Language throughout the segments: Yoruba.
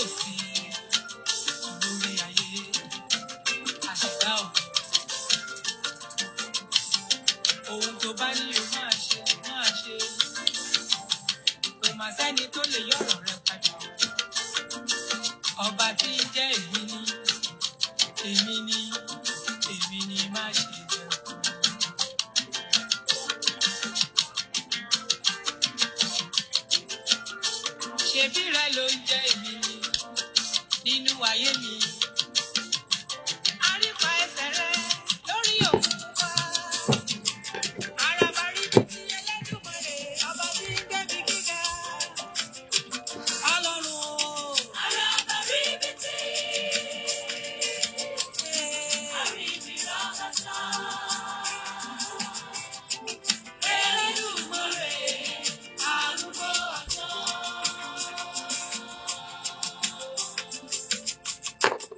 sí lórí ayé àṣìdá ò. ohun tó bá ní o máa ṣe máa ṣe kò má sẹ́ni tó lè yọ̀rọ̀ rẹ padà ọba tí ń jẹ́ èmi ni èmi ni èmi ni má ṣe jẹ́. ṣebí rẹ ló ń jẹ́ èmi ni nínú ayé mi. Àrípa ẹsẹ̀ rẹ lórí òkun wá. Àràbà rí bí ti Ẹlẹ́dùmarè, ọba tí ń gbé mi gíga. Ọlọ́run o. Àràbà rí bí ti. Àríbi rọ́gọ́tà. Ẹlẹ́dùmarè, àrùbọ̀ ọ̀tọ̀.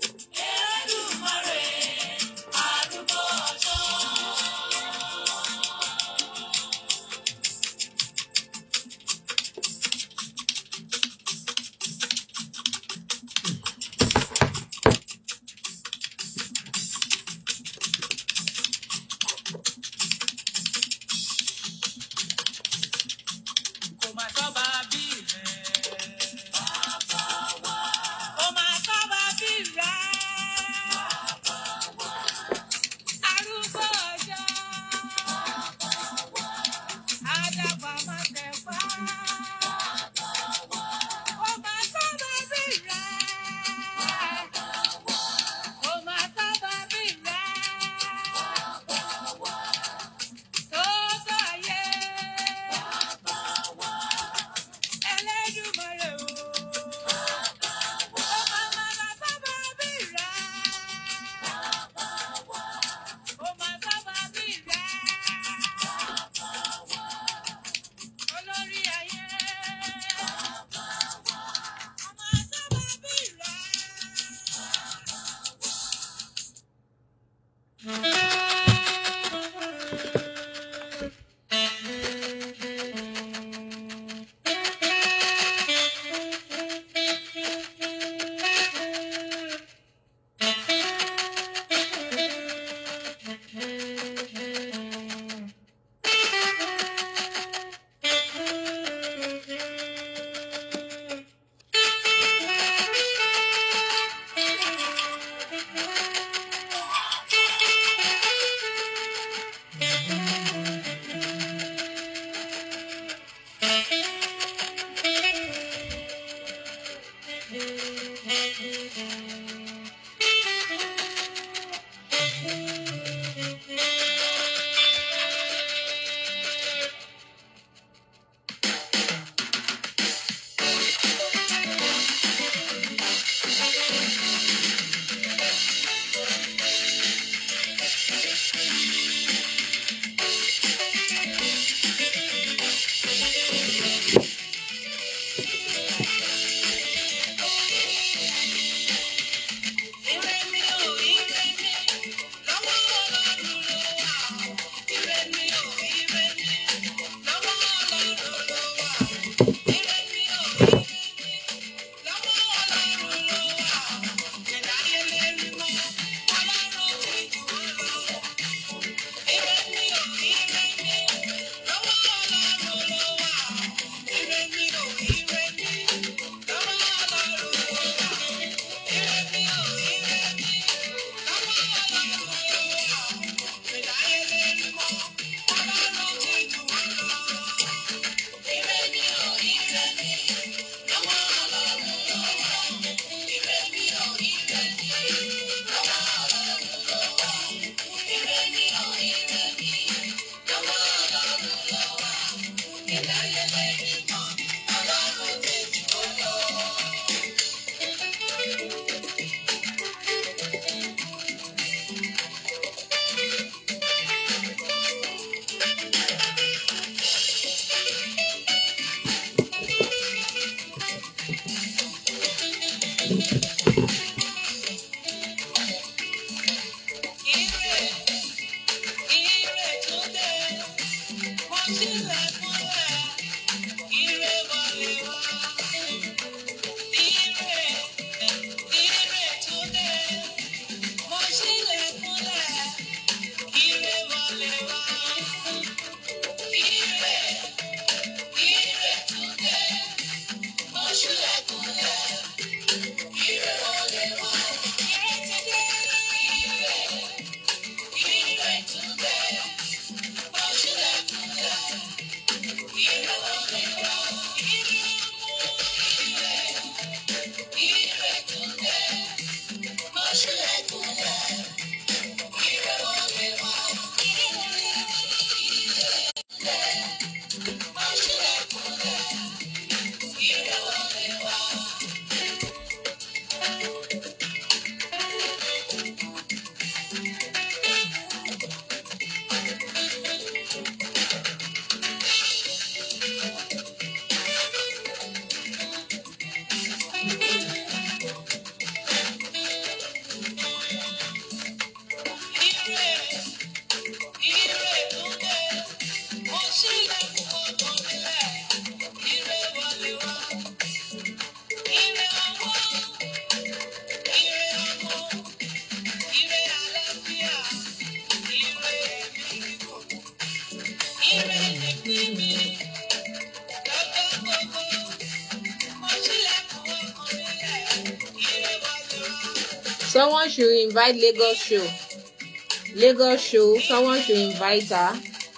Someone should invite Lagos show. Lagos show. Someone should invite her.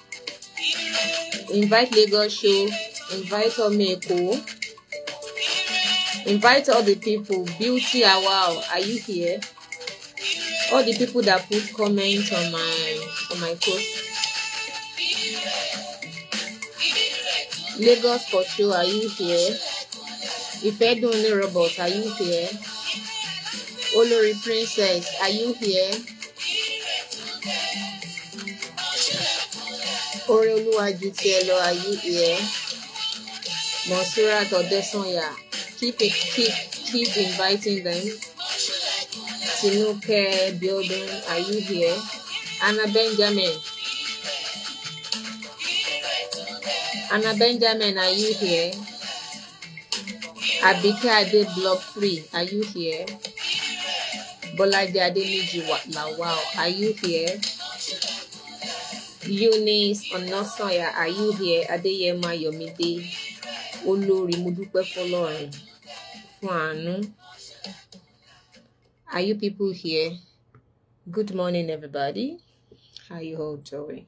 Invite Lagos show. Invite Omeko. Invite all the people. Beauty Awao, are you here? All the people that put comments on my on my post. Lagos for sure, are you here? Ifedunle Robot, are you here? Olori Princess, are you here? Ore Oluwaju Tielo, are you here? Monsurat Odesanya, keep it, keep keep inviting them. Tinuke Building, are you here? Anna Benjamin. Anna Benjamin, are you here? Abike Ade Block 3, are you here? Bolaji Ademeji Lawal, are you here? Eunice Onosanya, are you here? Adeyema Yomide, Olori Modupe Fọlọ́run, fún àánú. Are you people here? Good morning, everybody. How you all doing?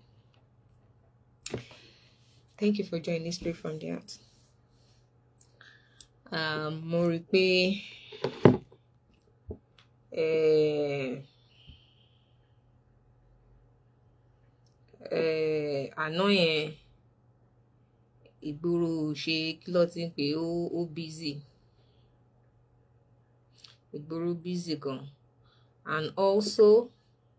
Thank you for joining Straight from the Heart. Um, mo rí i pé eh, eh, àná yẹn ìgboro ṣe kí ló ti ń pè é, ó ó busy ìgboro busy gan and also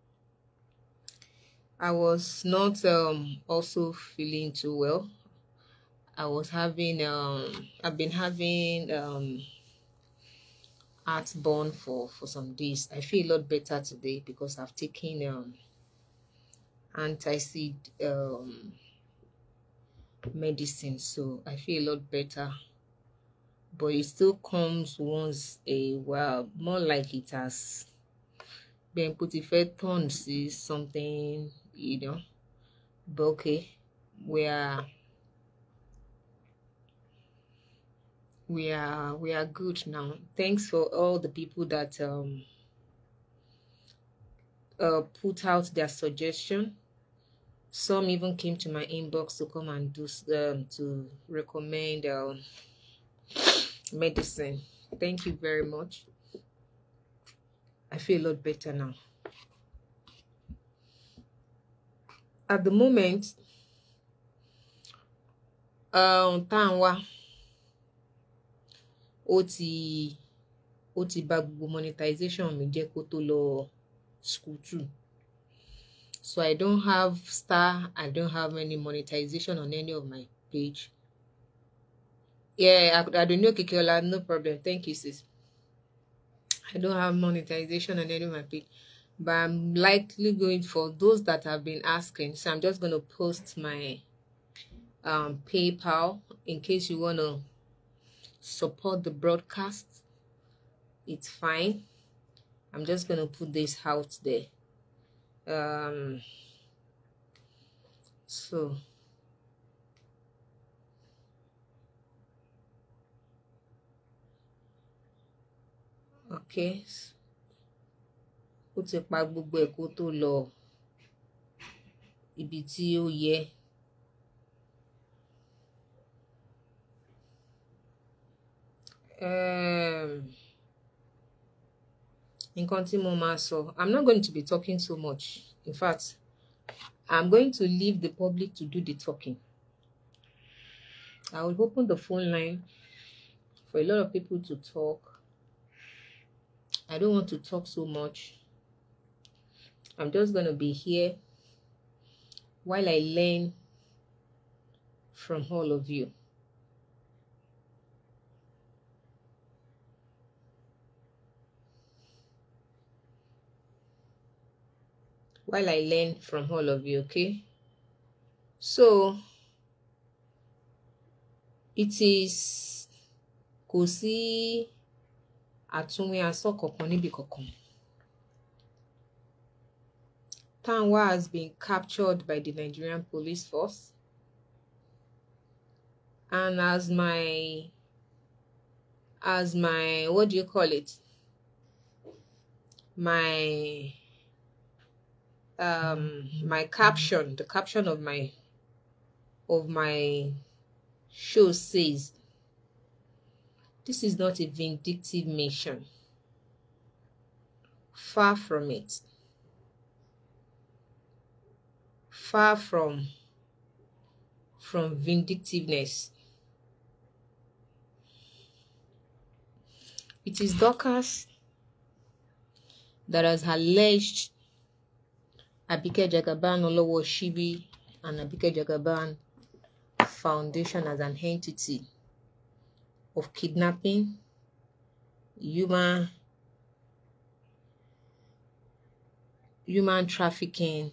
I was not um also feeling too well. I was having um I've been having um heartburn for for some days. I feel a lot better today because I've taken um anti-seed um medicine so I feel a lot better. But it still comes once a while, more like it has been put if turn see something, you know. But okay, we are we are we are good now. Thanks for all the people that um uh put out their suggestion. Some even came to my inbox to come and do s- um to recommend um medicine. Thank you very much. I feel a lot better now. At the moment, um, Tanwa, ó ti ó ti bà gbogbo monetization mi jẹ́ kó tó lọ school too. So I don't have star, I don't have any monetization on any of my page. Yeah, I, I don't know Kikiola, no problem. Thank you, sis. I don't have monetization on any of my page, but I'm likely going for those that have been asking. So I'm just gonna post my um PayPal in case you wanna support the broadcast. It's fine. I'm just gonna put this out there. Um so okay. Ó ti pa gbogbo ẹ̀ kó tó lọ ibi tí ó yẹ. Um, nǹkan tí mo máa sọ i'm not going to be talking so much in fact i'm going to leave the public to do the talking i will open the phone line for a lot of people to talk i don't want to talk so much i'm just going to be here while i learn from all of you while I learn from all of you, okay? So it is kò sí àtúnwí asọ́ kankan níbi kankan. Tanwa has been captured by the Nigerian police force and as my as my what do you call it? my um my caption the caption of my of my show says this is not a vindictive mission far from it far from from vindictiveness it is Dorcas that has alleged Abike Jagaban Olowo Shibi and Abike Jagaban Foundation as an entity of kidnapping, human human trafficking,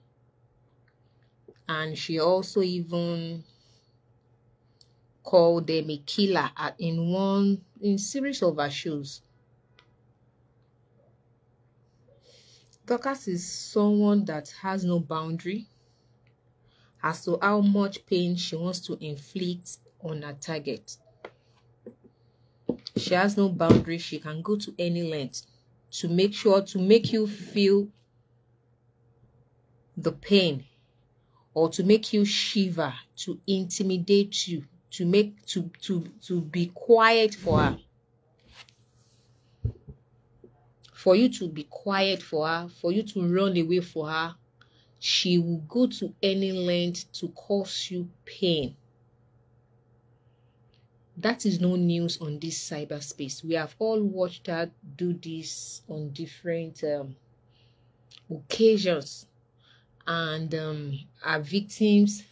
and she also even called them a killer at, in one in series of her shows. Dorcas is someone that has no boundary as to how much pain she wants to inflict on her target. She has no boundary. She can go to any length to make sure to make you feel the pain or to make you shiver, to intimidate you, to make to to to be quiet for her. For you to be quiet for her, for you to run away for her, she will go to any length to cause you pain. That is no news on this cyberspace. We have all watched her do this on different um, occasions, and um, our victims,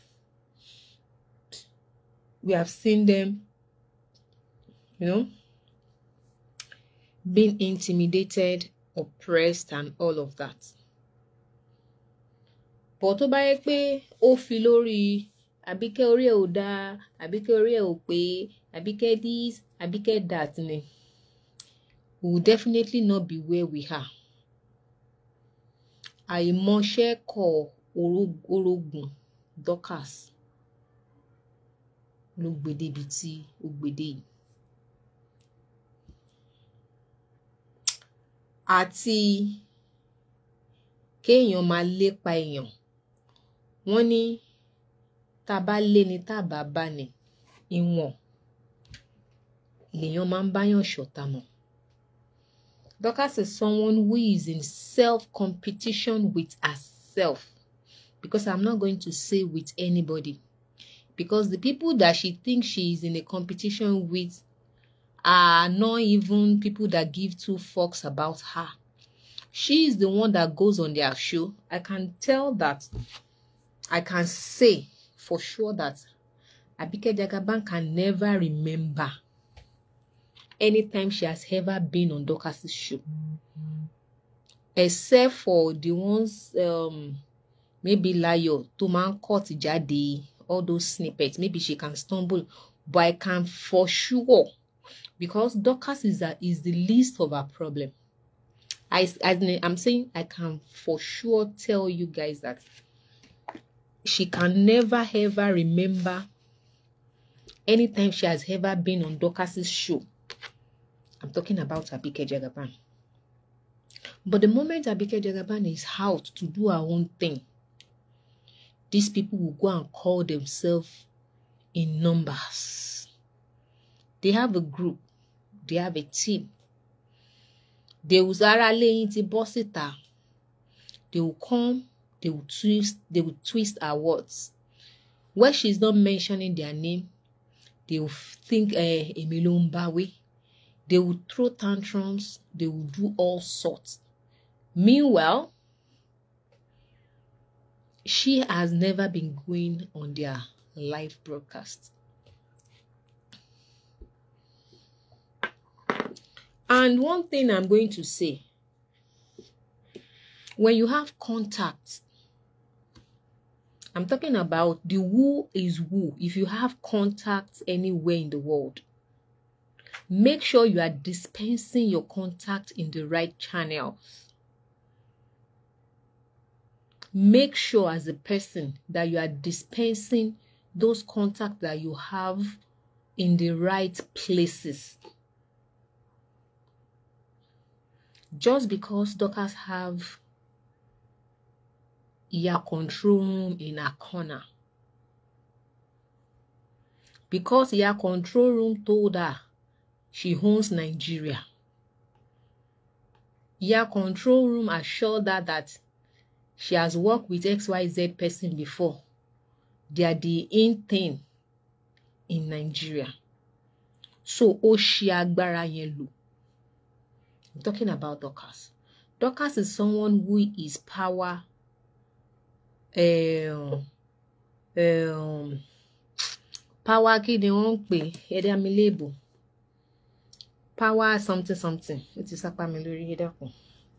we have seen them, you know, being intimidated, oppressed, and all of that. bọ̀ tó bá yẹ pé ó fi lórí àbíkẹ́ orí ẹ̀ ò dáa àbíkẹ́ orí ẹ̀ ò pé àbíkẹ́ this àbíkẹ́ that ni we will definitely not be where we are. àìmọṣẹ́ kọ orogún Dorcas ló gbèdé ibi tí ó gbèdé yìí. àti kéèyàn máa lépa èèyàn wọ́n ní tá a bá lé ni tá a bá bá ni ìwọ̀n lèèyàn máa ń báyàn ṣọ̀tá mọ́. Dorcas is someone who is in self-competition with herself because I'm not going to say with anybody because the people that she thinks she is in a competition with are not even people that give two fucks about her. She is the one that goes on their show. I can tell that I can say for sure that Abike Jagaban can never remember anytime she has ever been on Dorcas's show. Except for the ones um maybe Layo tó máa ń cut jáde all those snippets maybe she can stumble but I can for sure because Dorcas is a, is the least of her problem. I, I I'm saying I can for sure tell you guys that she can never ever remember anytime she has ever been on Dorcas's show. I'm talking about Abike Jagaban. But the moment Abike Jagaban is out to do her own thing, these people will go and call themselves in numbers. They have a group, they have a team. They will Zara lẹ́yìn ti bọ́ síta. They will come, they will twist, they will twist her words. Where she's not mentioning their name, they will think eh, èmi ló ń bá wí. They will throw tantrums, they will do all sorts. Meanwhile, she has never been going on their live broadcast. And one thing I'm going to say when you have contact, I'm talking about the who is who. If you have contact anywhere in the world, make sure you are dispensing your contact in the right channels. Make sure as a person that you are dispensing those contacts that you have in the right places. just because Dorcas have Iya control room in her corner. Because Iya control room told her she owns Nigeria. Iya control room assured her that she has worked with XYZ person before. They are the in thing in Nigeria. So ó ṣe agbára yẹn lò. I'm talking about Dorcas. Dorcas is someone who is power um, um, power kí ni wọ́n ń pè ẹ̀dá mi léèbò power something something ó ti sápá mi lórí ẹ dákun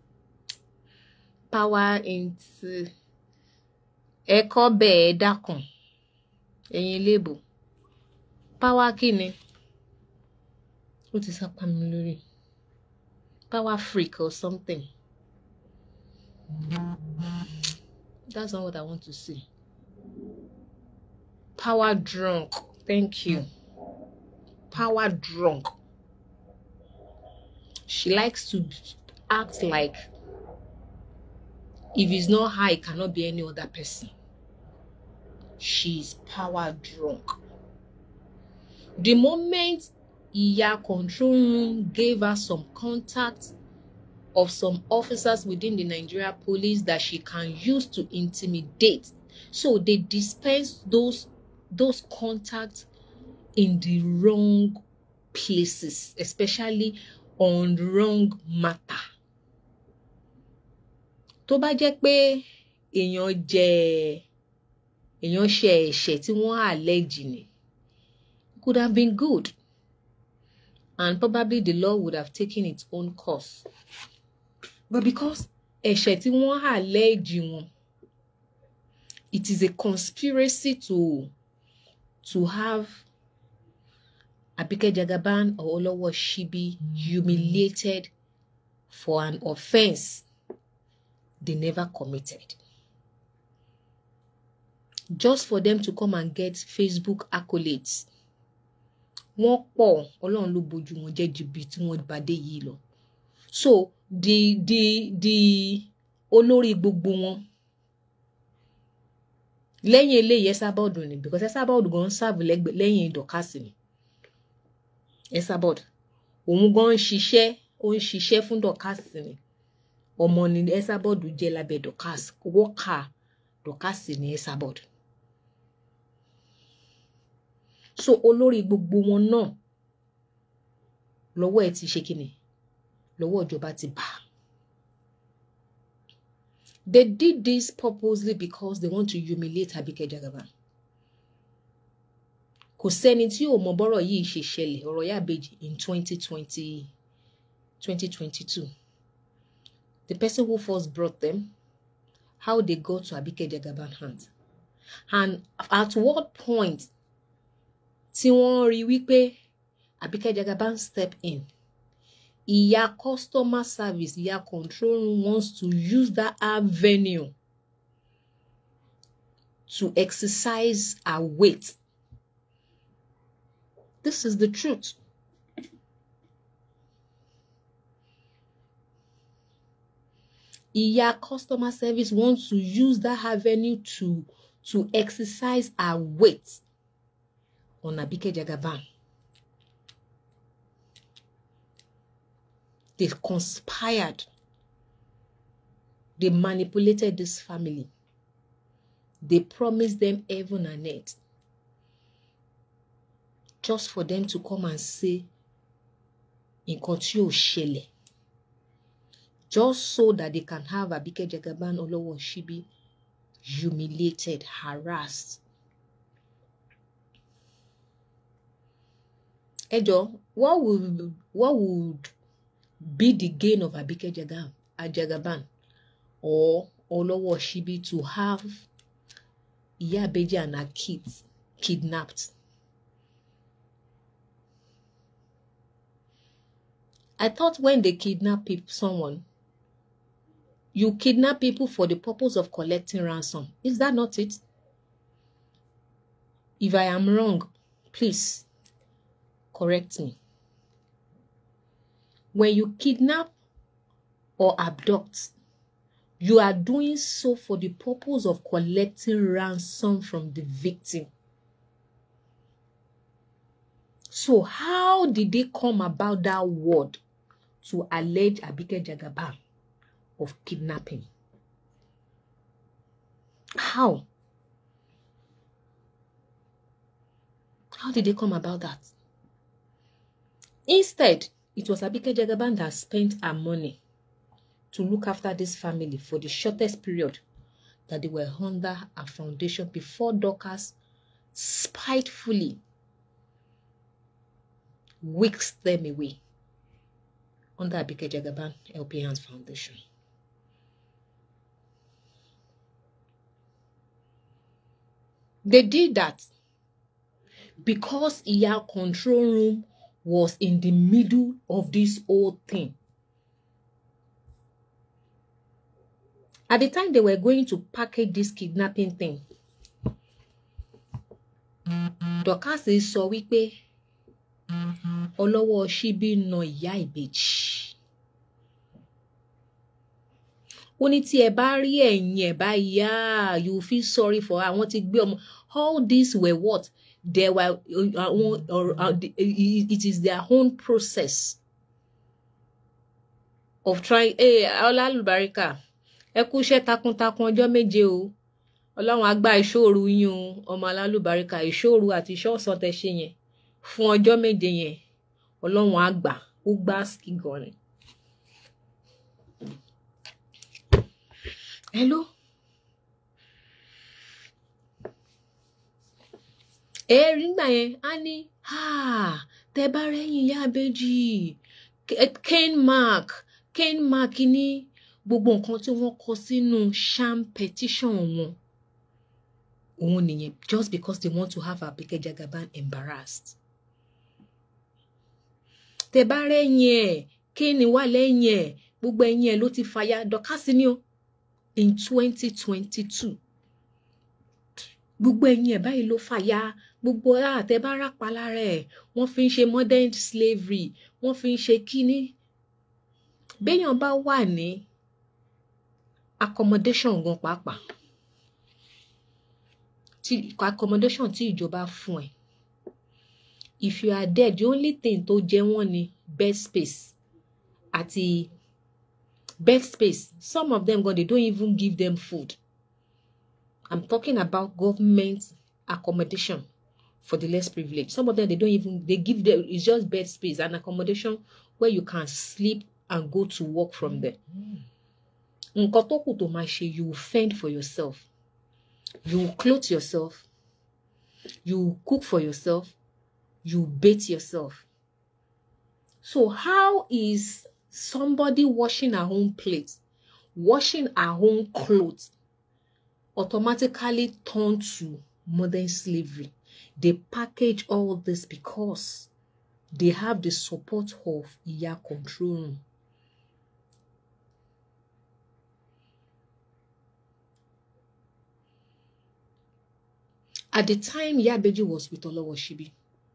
power into ẹ̀kọ́ bẹ́ẹ̀ dákun ẹ̀yin léèbò power kí ni ó ti sápá mi lórí power freak or something. That's not what I want to say. Power drunk. Thank you. Power drunk. She likes to act like if it's not her, it cannot be any other person. She's power drunk. The moment Iya control room gave her some contact of some officers within the Nigeria police that she can use to intimidate. So they dispense those those contacts in the wrong places, especially on wrong matter. Tó bá jẹ́ pé èèyàn jẹ èèyàn ṣe ẹ̀ṣẹ̀ tí wọ́n allege ni, it could have been good. And probably the law would have taken its own course. But because ẹ̀ṣẹ̀ tí wọ́n allege wọn, it is a conspiracy to to have Abike Jagaban or Olowo Shibi humiliated for an offense they never committed. Just for them to come and get Facebook accolades. Wọ́n pọ̀ Ọlọ́run ló bojú wọn jẹ́ ju bí tí wọ́n bá dé yìí lọ. So the the the olórí gbogbo wọn lẹ́yìn eléyìí Esabod ni because Esabod gan serve lẹ́yìn Dorcas ni Esabod òun gan ń ṣiṣẹ́ ó ń ṣiṣẹ́ fún Dorcas ni ọmọ ni Esabod jẹ́ lábẹ́ Dorcas wọ́ọ̀kà Dorcas ni Esabod so olórí gbogbo wọn náà lọ́wọ́ ẹ̀ ti ṣe kíni lọ́wọ́ ìjọba ti bà á. They did this purposely because they want to humiliate Abike Jagaban. Kò sẹ́ni tí ò mọ bọ́rọ̀ yìí ṣe ṣẹlẹ̀ ọ̀rọ̀ Yábẹ́jì in 2020, 2022. The person who first brought them, how they got to Abike Jagaban hands. And at what point tí wọ́n rí wípé Abike Jagaban step in. Ìyá customer service, ìyá control room wants to use that avenue to exercise her weight. This is the truth. Ìyá customer service wants to use that avenue to to exercise her weight on Abike Jagaban. They conspired. They manipulated this family. They promised them heaven and earth. Just for them to come and say, nǹkan tí ò ṣẹlẹ̀. Just so that they can have Abike Jagaban Olowo Shibi humiliated, harassed. Ẹjọ́, what would what would be the gain of Abike Jagab, Jagaban or Olowo Shibi to have Iyabeji and her kids kidnapped? I thought when they kidnap people, someone, you kidnap people for the purpose of collecting ransom. Is that not it? If I am wrong, please correct me. When you kidnap or abduct, you are doing so for the purpose of collecting ransom from the victim. So, how did they come about that word to allege Abike Jagaban of kidnapping? How? How did they come about that? Instead, it was Abike Jagaban that spent her money to look after this family for the shortest period that they were under a foundation before Dorcas spitefully whisked them away under Abike Jagaban LP Hands Foundation. They did that because Iya control room was in the middle of this whole thing. At the time they were going to package this kidnapping thing, Dorcas sọ wípé ọlọ́wọ́ ṣíbí na ìyá ìbejì. Ó ní tí ẹ bá rí ẹ̀yìn ẹ̀ bá yá you feel sorry for her àwọn ti gbé ọmọ all these were what there were uh, uh, uh, it is their own process of trying hey, ọlá lùbáríkà ẹ kú iṣẹ́ takuntakun ọjọ́ méje o ọlọ́run á gba ìṣòro yín o ọmọ alálùbáríkà ìṣòro àti iṣẹ́ ọ̀sán tẹ ṣe yẹn fún ọjọ́ méje yẹn ọlọ́run á gbà ó gbá ski gan ni. hello. ẹ̀ẹ́rì ńgbà yẹn á ní tẹ bá rẹ́yìn ìyá àbẹ́jì ken mark ken mark ní gbogbo nǹkan tí wọ́n kọ sínú sham petition wọn òun nìyẹn just because they want to have Abike Jagaban embarrassed. tẹ bá rẹ́yìn ẹ̀ kéènì wà lẹ́yìn ẹ̀ gbogbo ẹ̀yìn ẹ̀ ló ti fàya dọ́kásí ni ó in twenty twenty two gbogbo ẹ̀yìn ẹ̀ báyìí ló fàya gbogbo àtẹ̀bára palára ẹ̀ wọ́n fi ń ṣe modern slavery wọ́n fi ń ṣe kíní béèyàn bá wà ní accommodation gan pàápàá tí accommodation tí ìjọba fún ẹ if you are there the only thing tó jẹ wọ́n ni bed space àti bed space some of them gan they don't even give them food i'm talking about government accommodation for the less privileged some of them they don't even they give them it's just bed space and accommodation where you can sleep and go to work from there nǹkan tó kù tó máa ṣe you will fend for yourself you will clothe yourself you will cook for yourself you bathe yourself so how is somebody washing her own plate washing her own clothes automatically turn to modern slavery they package all this because they have the support of iya control room At the time Yabeji was with Olowo Shibi,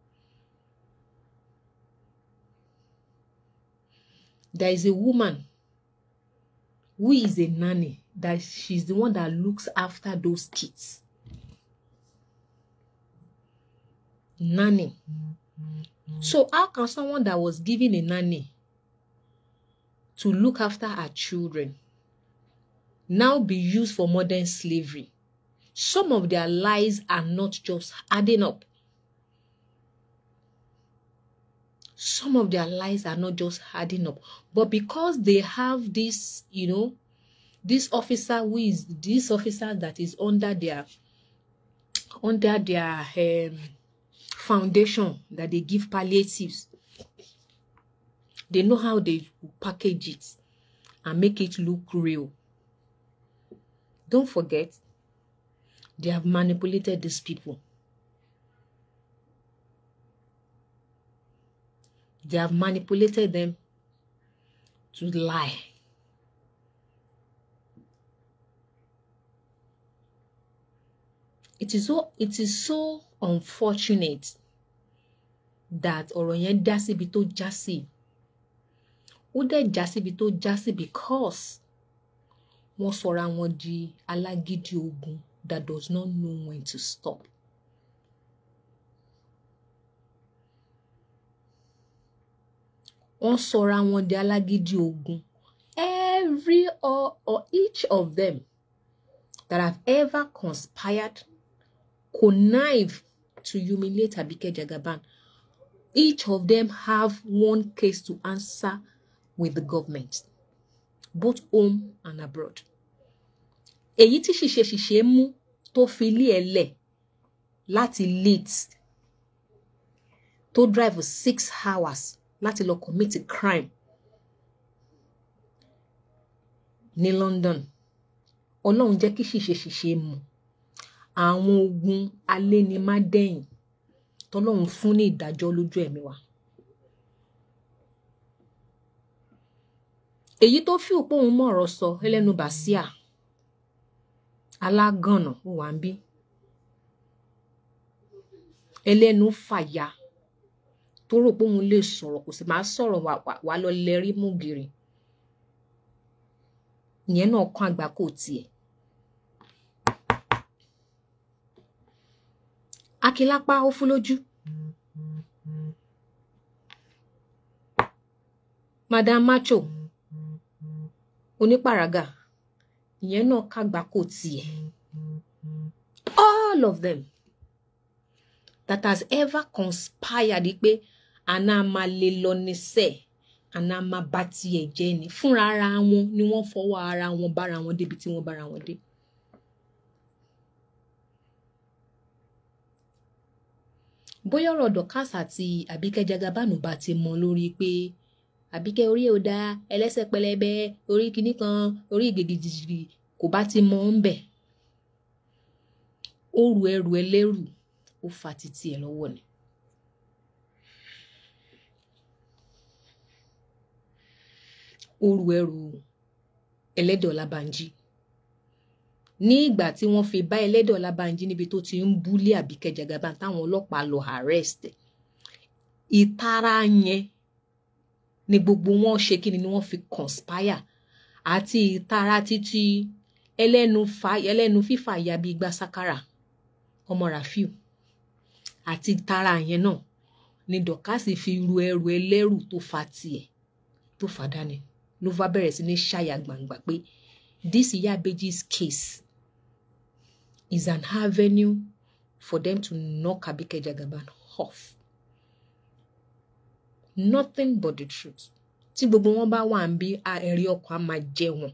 there is a woman who is a nanny that she's the one that looks after those kids. Nanny. So how can someone that was given a nanny to look after her children now be used for modern slavery? some of their lies are not just adding up. Some of their lies are not just adding up, but because they have this, you know, this officer who is this officer that is under their under their um, foundation that they give palliatives. They know how they package it and make it look real. Don't forget, they have manipulated these people. They have manipulated them to lie. It is so it is so unfortunate that ọ̀rọ̀ yẹn dá síbi tó já sí. ó dẹ̀ já síbi tó já sí because wọ́n sọra wọn di alágídí ogun that does not know when to stop. wọ́n sọra wọn di alágídí ogun every or, or each of them that have ever conspired connive to humiliate Abike Jagaban each of them have one case to answer with the government both home and abroad èyí tí ṣìṣe ṣìṣe mú tó fi ilé ẹ lẹ̀ láti Leeds tó drive six hours láti lọ commit a crime ní London Ọlọ́run jẹ́ kí ṣìṣe ṣìṣe mu àwọn ogun alénimádẹ́yìn tọ́lọ́run fún ní ìdájọ́ lójú ẹ̀mí wa. èyí tó fi òpó òun mọ̀rọ̀ sọ ẹlẹ́nu bàṣíà alágànnà ó wà ń bí ẹlẹ́nu fàyà tó rò pé òun lè sọ̀rọ̀ kò sì máa sọ̀rọ̀ wà lọ lẹ́rí mú gírì ìyẹn náà kán àgbà kò tiẹ̀. akílápá ó fún lójú. madam macho onípàràgà ìyẹn náà kàgbà kò tiẹ̀. all of them that has ever conspired pé àná máa lè lọ níṣẹ́ àná máa bá tiẹ̀ jẹ́ ni fúnra ara wọn ni wọ́n fọwọ́ ara wọn bára wọn débi tí wọ́n bára wọn dé. bóyá ọ̀rọ̀ Dorkas àti Àbíkẹ́ Jagabanu bá ti mọ lórí pé Àbíkẹ́ orí ò dáa ẹlẹ́sẹ̀ pẹlẹbẹ orí kinní kan orí ìgbègìdìrì kò bá ti mọ ń bẹ̀ ó ru ẹrù ẹlẹ́rù ó fa títí ẹ̀ lọ́wọ́ ni. ó ru ẹrù ẹlẹ́dẹ̀ Ọlábànjí ní ìgbà tí wọ́n fi bá ẹlẹ́dẹ̀ Ọlábànjí níbi tó ti ń búlé Àbíkẹ́ Jagaban táwọn ọlọ́pàá lọ arrest ìtara yẹn ni gbogbo wọn ṣe kí ni wọ́n fi conspire àti ìtara títí ẹlẹ́nu fa ẹlẹ́nu fífà ya bíi igba sakara ọmọ Rafiu àti ìtara yẹn náà ni Dorkas fi ru ẹrù ẹlẹ́rù tó fa tiẹ̀ tó fa dání ló bá bẹ̀rẹ̀ sí ní ṣàyà gbangba pé this Iyabeji's case is an avenue for them to knock Abike Jagaban off. Nothing but the truth. Tí gbogbo wọn bá wà ń bí ẹ̀rí ọkàn á máa jẹ wọn.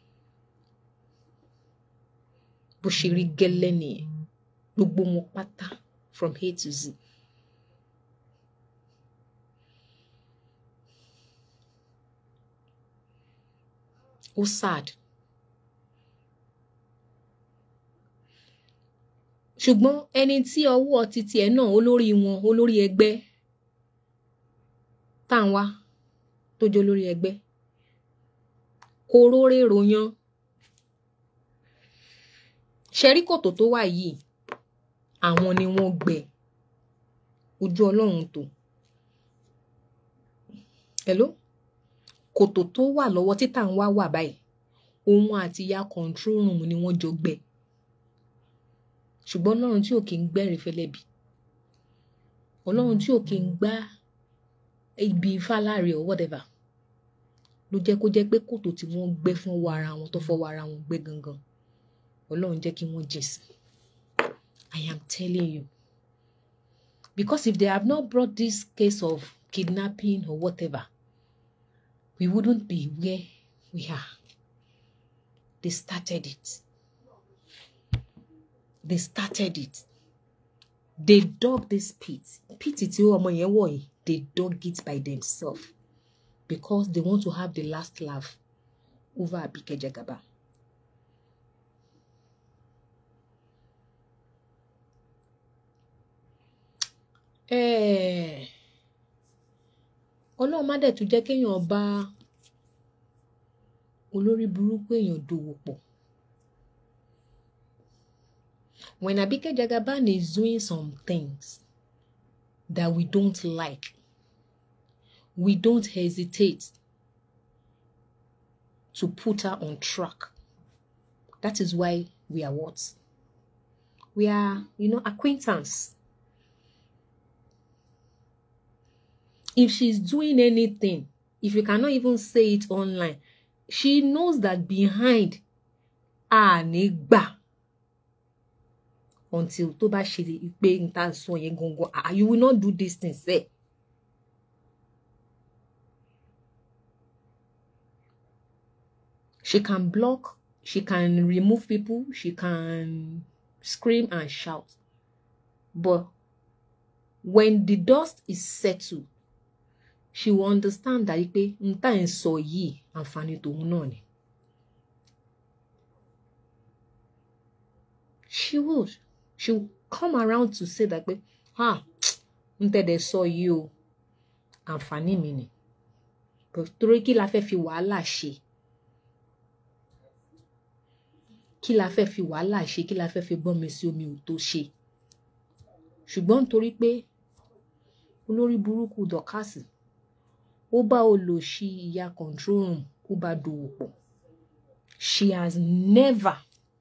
Bó ṣe rí gẹ́lẹ́ nìyẹn. Gbogbo wọn pátá from A to Z. Ó sad. ṣùgbọ́n ẹni tí ọwọ́ titi ẹ̀ náà olórí wọn olórí ẹgbẹ́ tá à ń wá tó jẹ́ olórí ẹgbẹ́ kò róré ròyàn ṣẹ́rí kòtò tó wà yìí àwọn ni wọ́n gbẹ ojú ọlọ́run tó hello kòtò tó wà lọ́wọ́ títà ń wá wà báyìí òun àti ìyá control room ni wọ́n jọ gbẹ ṣùgbọ́n ọlọ́run tí ò kí ń gbẹ́rìn fẹlẹ́bì ọlọ́run tí ò kí ń gbá ibi fáláre or whatever ló jẹ́ kó jẹ́ pé kòtò tí wọ́n gbẹ́ fún ọwọ́ ara wọn tó fọwọ́ ara wọn gbẹ́ gangan ọlọ́run jẹ́ kí wọ́n jìn sí I am telling you because if they have not brought this case of kidnapping or whatever we wouldn't be where we are they started it. they started it they dug this pit pit tí ọmọ yẹn wọ̀ yìí they dug it by themselves because they want to have the last laugh over Abike Jagaban. ọlọ́run má dẹ̀ tún jẹ́ kéèyàn bá olórí burúkú èèyàn dòwò pọ̀. when Abike Jagaban is doing some things that we don't like, we don't hesitate to put her on track. That is why we are what? We are, you know, acquaintance. If she's doing anything, if you cannot even say it online, she knows that behind Anigba until tó bá ṣe pé n ta sọ yẹn gangan ah you will not do this thing sef. She can block, she can remove people, she can scream and shout. But when the dust is settled, she will understand that pé n tá ń sọ yìí àǹfààní tòun náà ni. She would. She will come around to say that pé ah n tẹ̀dẹ̀ sọ yìí o àǹfààní mi ni. But torí kí la fẹ́ fi wàhálà ṣe? kí la fẹ́ fi wàhálà ṣe kí la fẹ́ fi gbọ́n mi sí omi ò tó ṣe ṣùgbọ́n nítorí pé olórí burúkú dọ̀kásì ó bá olòṣì ìyá control room ó bá dòwò pọ̀ she has never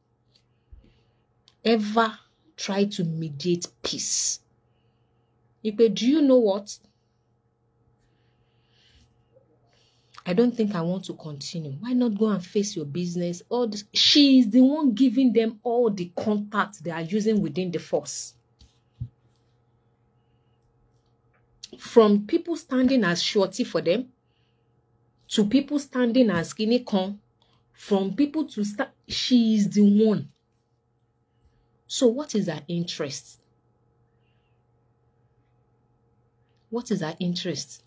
ever tried to mediate peace ipe do you know what I don't think I want to continue. Why not go and face your business? All this, she is the one giving them all the contacts they are using within the force. From people standing as shorty for them, to people standing as skinny con, from people to start, she is the one. So what is her interest? What is her interest?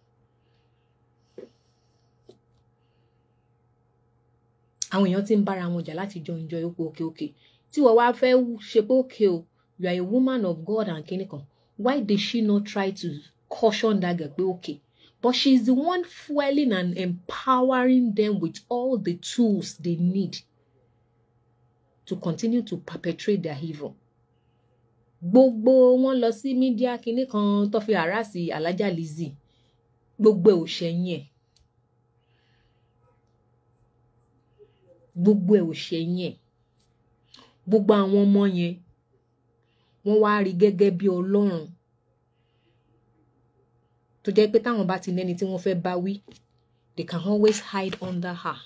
àwọn èèyàn ti ń bára wọn jà láti jọ enjoy ipò òkè òkè tí wọ́n wá fẹ́ ṣe pé òkè o you are a woman of God and kinní kan why did she not try to caution that girl pé okay but she is the one fueling and empowering them with all the tools they need to continue to perpetrate their evil gbogbo wọn lọ sí mídíà kinní kan tó fi àràsì alájà Lizzy gbogbo ẹ̀ ò ṣẹ̀yìn ẹ̀ gbogbo ẹ̀ ò ṣẹ̀yìn ẹ̀ gbogbo àwọn ọmọ yẹn wọ́n wá rí gẹ́gẹ́ bí ọlọ́run tó jẹ́ pé táwọn bá ti nẹ́ni tí wọ́n fẹ́ bá wí they can always hide under her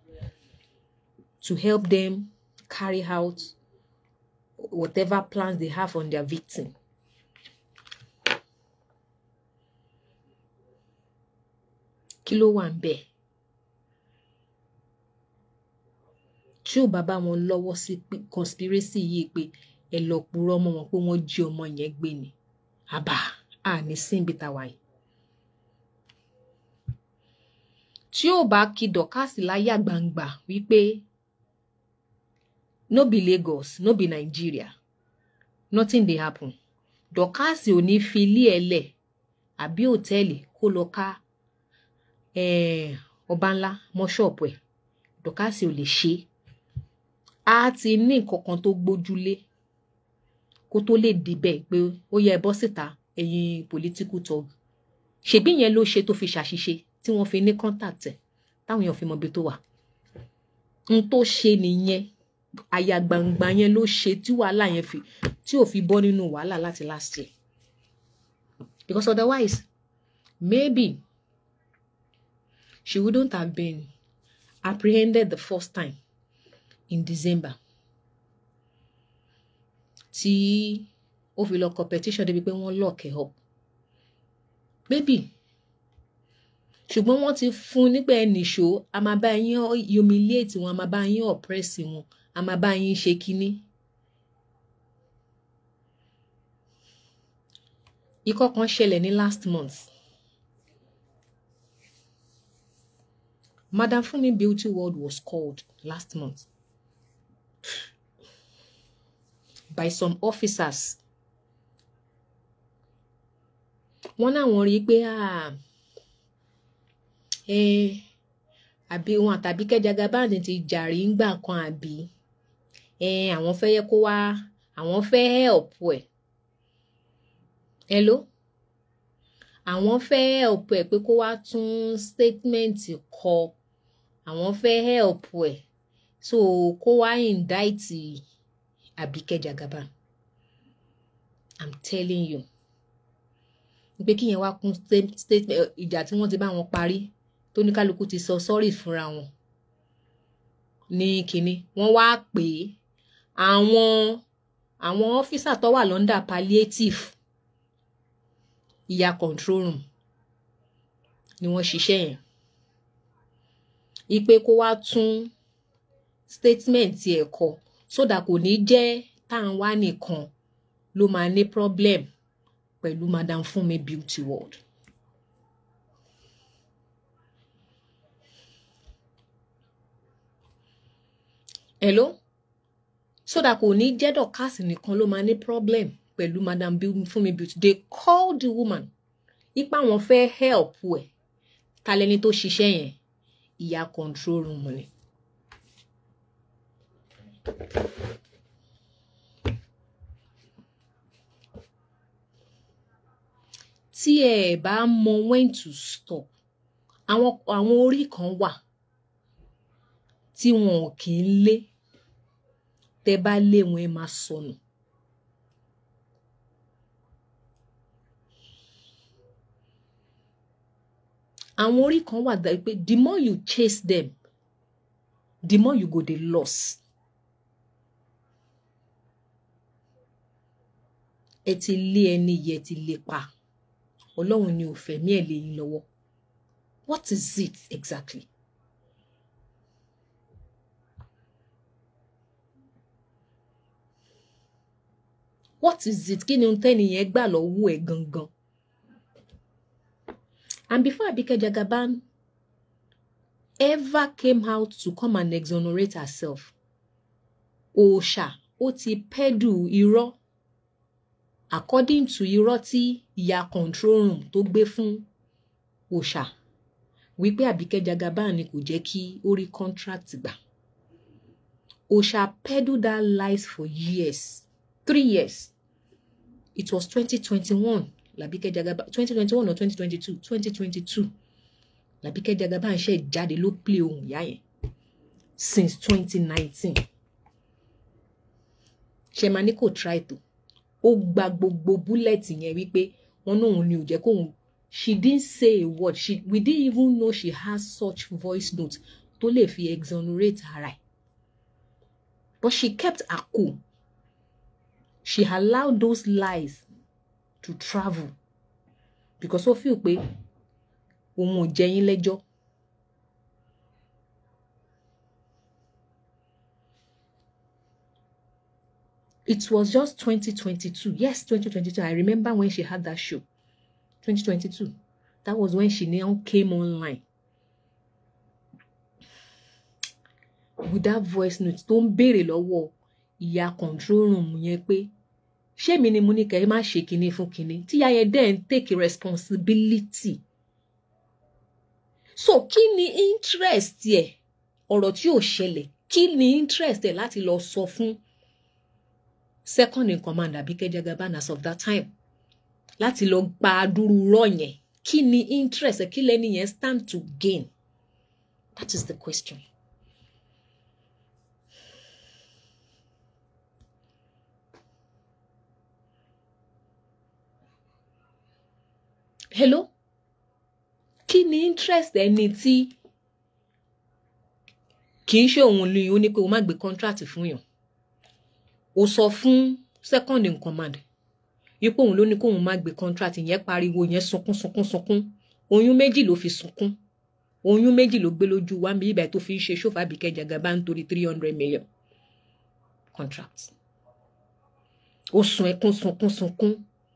to help them carry out whatever plans they have on their victim. kí ló wà ń bẹ́ẹ̀? tí ò bá bá wọn lọ́wọ́ sí conspiracy yìí pé ẹ lọ purọ́ mọ́ wọn pé wọ́n jí ọmọ yẹn gbé ni àbá à ní síbi tàwa yìí. tí ò bá kí dọ̀kásì láyà gbangba wípé no be Lagos no be Nigeria nothing dey happen dọ̀kásì ò ní fi ilé ẹ̀ lẹ̀ àbí òtẹ́ẹ̀lì kó lọ ká ọba ńlá mọ́ ṣọ́ọ̀pù ẹ̀ dọ̀kásì ò lè ṣe é a ti ní nǹkan kan tó gbójúlé kó tó lè débẹ̀ pé ó yẹ bọ́ síta ẹ̀yin political talk ṣèbí yẹn ló ṣe tó fi ṣàṣìṣe tí wọ́n fi ní contact ẹ̀ táwọn èèyàn fi mọ ibi tó wà n tó ṣe nìyẹn àyà gbangba yẹn ló ṣe tí wàhálà yẹn fi tí ò fi bọ́ nínú wàhálà láti last year because otherwise maybe she wouldn't have been apprehended the first time in December tí ó fi lọ competition débi pé wọ́n lock ẹ̀ up maybe ṣùgbọ́n wọ́n ti fún nígbà ẹnìṣó a máa bá yín humiliate wọn a máa bá yín oppress wọn a máa bá yín ṣe kínní. ikọ́ kan ṣẹlẹ̀ ní last month Madam Funmi Beauty World was called last month by some officers wọ́n náwọn rí i pé àbí wọn àtàbí kẹjàgà báńdì ti jàrí ńgbà kan àbí àwọn fẹ́ yẹ kó wá àwọn fẹ́ help ẹ̀ hello àwọn fẹ́ help ẹ̀ pé kó wá tún statement kọ àwọn fẹ́ help ẹ̀ so kó wá indict Àbíkẹ́ Jagaban i'm telling you pé kí yẹn wá kún statement ìjà tí wọ́n ti bá wọn parí tó ní kálukú ti sọ sorry fúnra wọn ní kínní wọ́n wá pè é àwọn àwọn ọ́físà tó wà lọ́ndà palliative ìyá control room ni wọ́n ṣiṣẹ́ yẹn ipe kó wá tún statement ẹ̀ kọ sódà kò ní jẹ́ tá à ń wá nìkan ló máa ní problem pẹ̀lú madam Funmi Beauty World. hello sódà kò ní jẹ́ dọ̀kásì nìkan ló máa ní problem pẹ̀lú madam Funmi Beauty they call the woman ipa wọn fẹ́ help ẹ̀ ta lẹni tó ṣiṣẹ́ yẹn ìyá control room ni. tí ẹ bá mọ when to stop àwọn àwọn orí kan wà tí wọn ò kì í lé tẹ bá lé wọn ẹ máa sọnù. àwọn orí kan wà dá pé the more you chase them the more you go dey lost. ẹ ti lé ẹni yẹ ti lé pa ọlọ́run ni ò fẹ̀mí ẹ̀ lé yín lọ́wọ́ what is it exactly? what is it kí ni ohun tẹ́nìyẹn gbà lọ́wọ́ ẹ̀ gangan? And before Abike Jagaban ever came out to come and exonerate herself, Òòṣà ó ti pẹ́dù irọ́ according to irọ́ tí ìyá control room tó gbé fún Òòṣà wípé Abike Jagaban ni kò jẹ́ kí ó rí contract gbà. Òòṣà peddled that lies for years, three years. It was 2021 Labike Jagaban 2021 or 2022 2022 Labike Jagaban ṣe jáde ló play ohun ìyá yẹn since 2019 ṣe máa ní kò try to ó gba gbogbo búlẹ̀tì yẹn wípé wọn náà òun ni ò jẹ́ kóun she didn't say a word she we didn't even know she has such voice note tó lè fi exonerate ara ẹ̀ but she kept her cool she allowed those lies to travel because ó feel pé òun ò jẹ yín lẹ́jọ́. It was just 2022. Yes, 2022. I remember when she had that show. 2022. That was when she now came online. With that voice note tó ń béèrè lọ́wọ́ ìyá control room yẹn pé ṣé mi ni mo ní kẹ́ ẹ má ṣe kinní fún kinní tí ìyá yẹn dẹ̀ ń take responsibility. So kí ni interest ẹ̀ ọ̀rọ̀ tí ò ṣẹlẹ̀ kí ni interest ẹ̀ láti lọ sọ fún second in command Abike Jagaban as of that time láti lọ gba adúrú rọ yẹn kí ni interest ẹ̀ kí lẹ́ni yẹn stand to gain that is the question. hello kí ni interest ẹni tí kì í ṣe òun ni ó ní pé o má gbé contract fún yàn o sọ fún second in command ipò òun ló ní kóun má gbé contract yẹn pariwo yẹn sunkún sunkún sunkún oyún méjì ló fi sunkún oyún méjì ló gbé lójú wa bí ibà tó fi ń ṣe ṣòfò Abike Jagaban nítorí three hundred million contract ó sun ẹkún sunkún sunkún.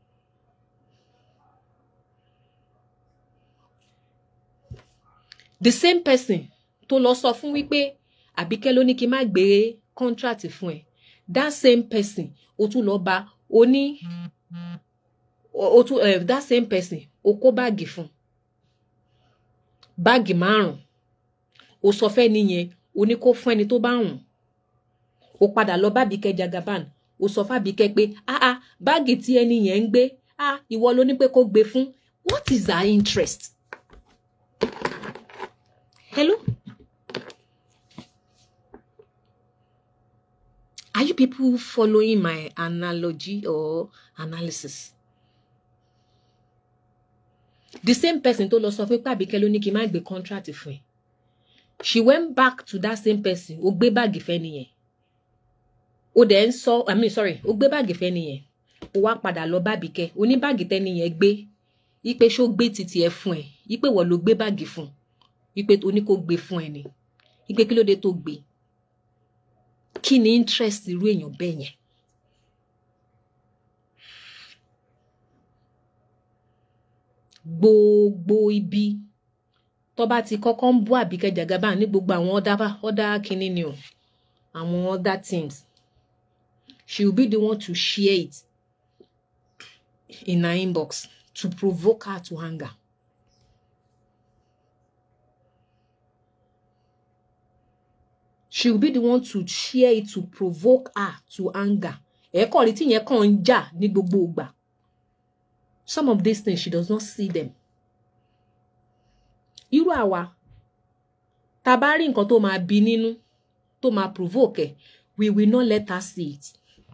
the same person tó lọ sọ fún wípé Àbíkẹ́ ló ní kí n má gbé contract fún ẹ that same person ó tún lọ bá ó ní ó tún uh, that same person ó kó báàgì fún báàgì márùn ó sọ fẹ́ nìyẹn ó ní kó fún ẹni tó bá wùn ó padà lọ bá Àbíkẹ́ Jagaban ó sọ fún Àbíkẹ́ pé ah ah báàgì tí ẹni yẹn ń gbé ah ìwọ ló ní pé kó gbé fún what is her interest hello Are you people following my analogy or analysis? The same person tó lọ sọ fún pé Àbíkẹ́ ló ní kí n má gbé contract fún ẹ. She went back to that same person. Ó gbé báàgì fẹ́ nìyẹn. Ó dẹ̀ ń sọ, I mean sorry, ó gbé báàgì fẹ́ nìyẹn. Ó wá padà lọ bá Àbíkẹ́. Ó ní báàgì tẹ́ nìyẹn gbé. Ipe ṣó gbé titi ẹ fún ẹ. Ipe wọ́n ló gbé báàgì fún. Ipe tó ní kó gbé fún ẹ ni. Ipe kí ló dé tó gbé. Kí ni interest irú èèyàn bẹ́ẹ̀ yẹn? gbogbo ibi tó bá ti kọ́kọ́ ń bú Àbíkẹ́ Jagaban ní gbogbo àwọn ọ̀dà ọ̀dà kínní ni o àwọn other things she will be the one to share it in her inbox to provoke her to anger. she will be the one to share it to provoke her to anger ẹ̀ẹ́kọ̀ rí tí yẹn kàn ń jà ní gbogbo ìgbà some of these things she does not see them irú àwa tá a bá rí nǹkan tó máa bí nínú tó máa provoke ẹ we will not let her see it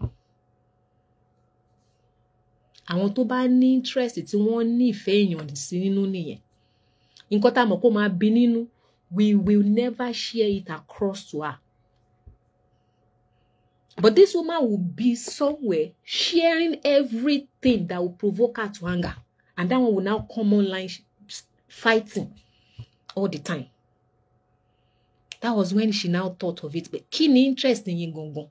àwọn tó bá ní interest tí wọ́n ní ìfẹ́ èèyàn sí nínú nìyẹn nǹkan tá a mọ̀ kó máa bí nínú we will never share it across to her But this woman will be somewhere sharing everything that will provoke her to anger. And that one will now come online fighting all the time. That was when she now thought of it. But kí ni interest in yín gangan?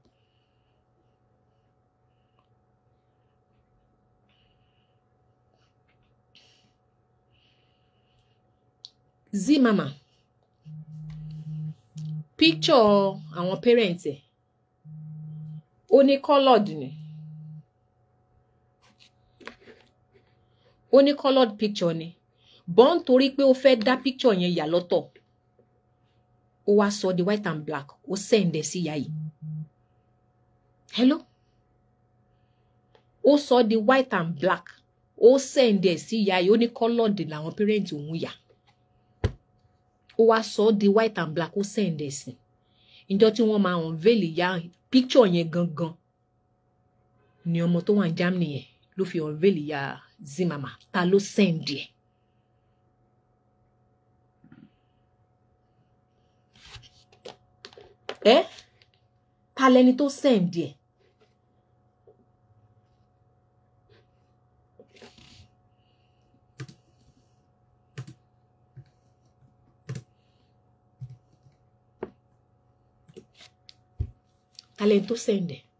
Z mama picture àwọn parents ẹ̀ ó ní coloured ni ó ní coloured picture ni bọ́n torí pé ó fẹ́ dá picture yẹn yà lọ́tọ̀ ó wá sọ di white and black ó sẹ́ǹdẹ̀ sí ìyá yìí hello ó sọ di white and black ó sẹ́ǹdẹ̀ sí ìyá yìí ó ní coloured làwọn parents òun yà ó wá sọ di white and black ó sẹ́ǹdẹ̀ sí ìjọ tí wọ́n máa unveil ìyá picture yẹn gangan ni ọmọ tó wà ní Germany yẹn ló fi unveil ìyá Zimama ta ló send ẹ. ẹ ta lẹni tó send ẹ. ta lẹni tó send ẹ.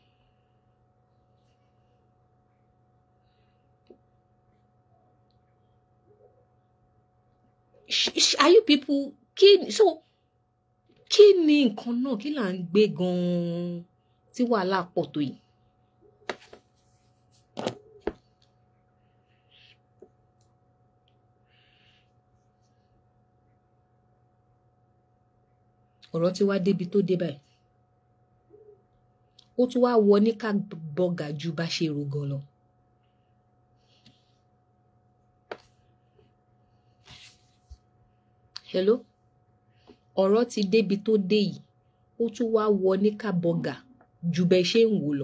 are you people kí so kí ni nǹkan náà kí là ń gbé gan-an tí wàhálà pọ̀ tó yìí. ọ̀rọ̀ tí wá débi tó dé báyìí ó tún wá wọ ní ká bọ́gà ju bá ṣe rò gan lọ. hello ọ̀rọ̀ ti débi tó dé yìí ó tún wá wọ ní ká bọ́gà ju bẹ́ẹ̀ ṣe ń wò lọ.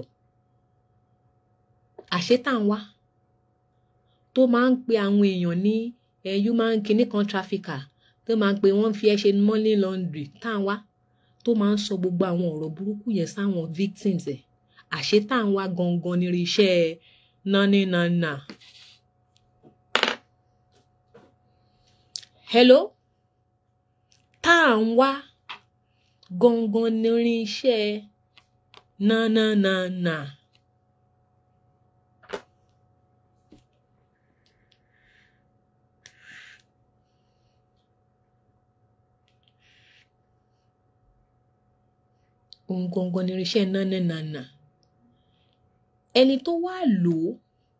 àṣetànwá tó máa ń pe àwọn èèyàn ní human kinní kan trafficker tó máa ń pe wọ́n fi ẹ́ ṣe money laundry táwọn tó máa ń sọ gbogbo àwọn ọ̀rọ̀ burúkú yẹn sáwọn victims ẹ̀ àṣetànwá gangan ní iṣẹ́ nání nana. hello tá à ń wá gangan ní irinṣẹ́ nánánánà. ohun gangan ní irinṣẹ́ nánánánà. ẹni tó wá lò ó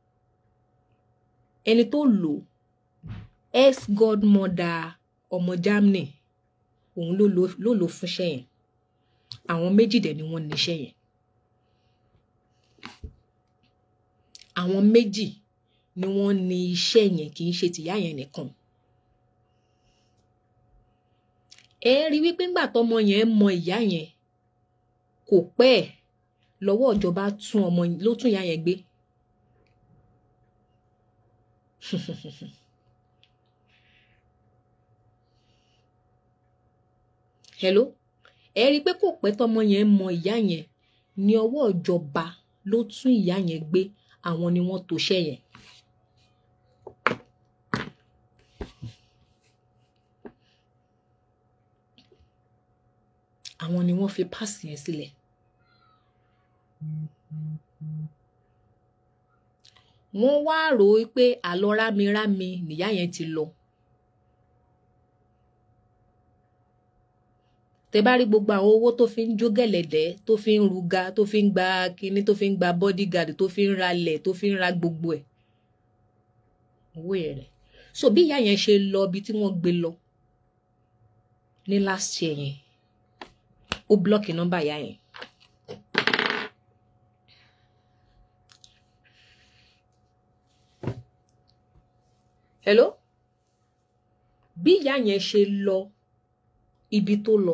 ẹni tó lò ó ex godmother ọmọ Germany òun ló lò ló lò fúnṣẹ́ yẹn àwọn méjì dẹ̀ ni wọ́n níṣẹ́ yẹn àwọn méjì ni wọ́n ní iṣẹ́ yẹn kì í ṣe tìyá yẹn nìkan ẹ rí wípé ńgbà tọmọ yẹn mọ ìyá yẹn kò pẹ́ ẹ̀ lọ́wọ́ ìjọba tún ọmọ ló tún ìyá yẹn gbé hello ẹ rí i pé kò pẹ́ tọmọ yẹn mọ ìyá yẹn ní ọwọ́ ìjọba ló tún ìyá yẹn gbé àwọn ni wọ́n tòṣẹ́ yẹn. àwọn ni wọ́n fi páàsì yẹn sílẹ̀. wọ́n wá rò ó pé àlọ́ rámirámi nìyá yẹn ti lọ. tẹ bá rí gbogbo àwọn owó tó fi ń jó gẹ̀lẹ̀dẹ́ tó fi ń ruga tó fi ń gba kinní tó fi ń gba bodyguard tó fi ń ralẹ̀ tó fi ń ra gbogbo ẹ̀ owó yẹn rẹ̀ so bí ìyá yẹn ṣe lọ ibi tí wọ́n gbé lọ ní last year yẹn ó blọọkì nọ́mbà ìyá yẹn. hello bí ìyá yẹn ṣe lọ ibi tó lọ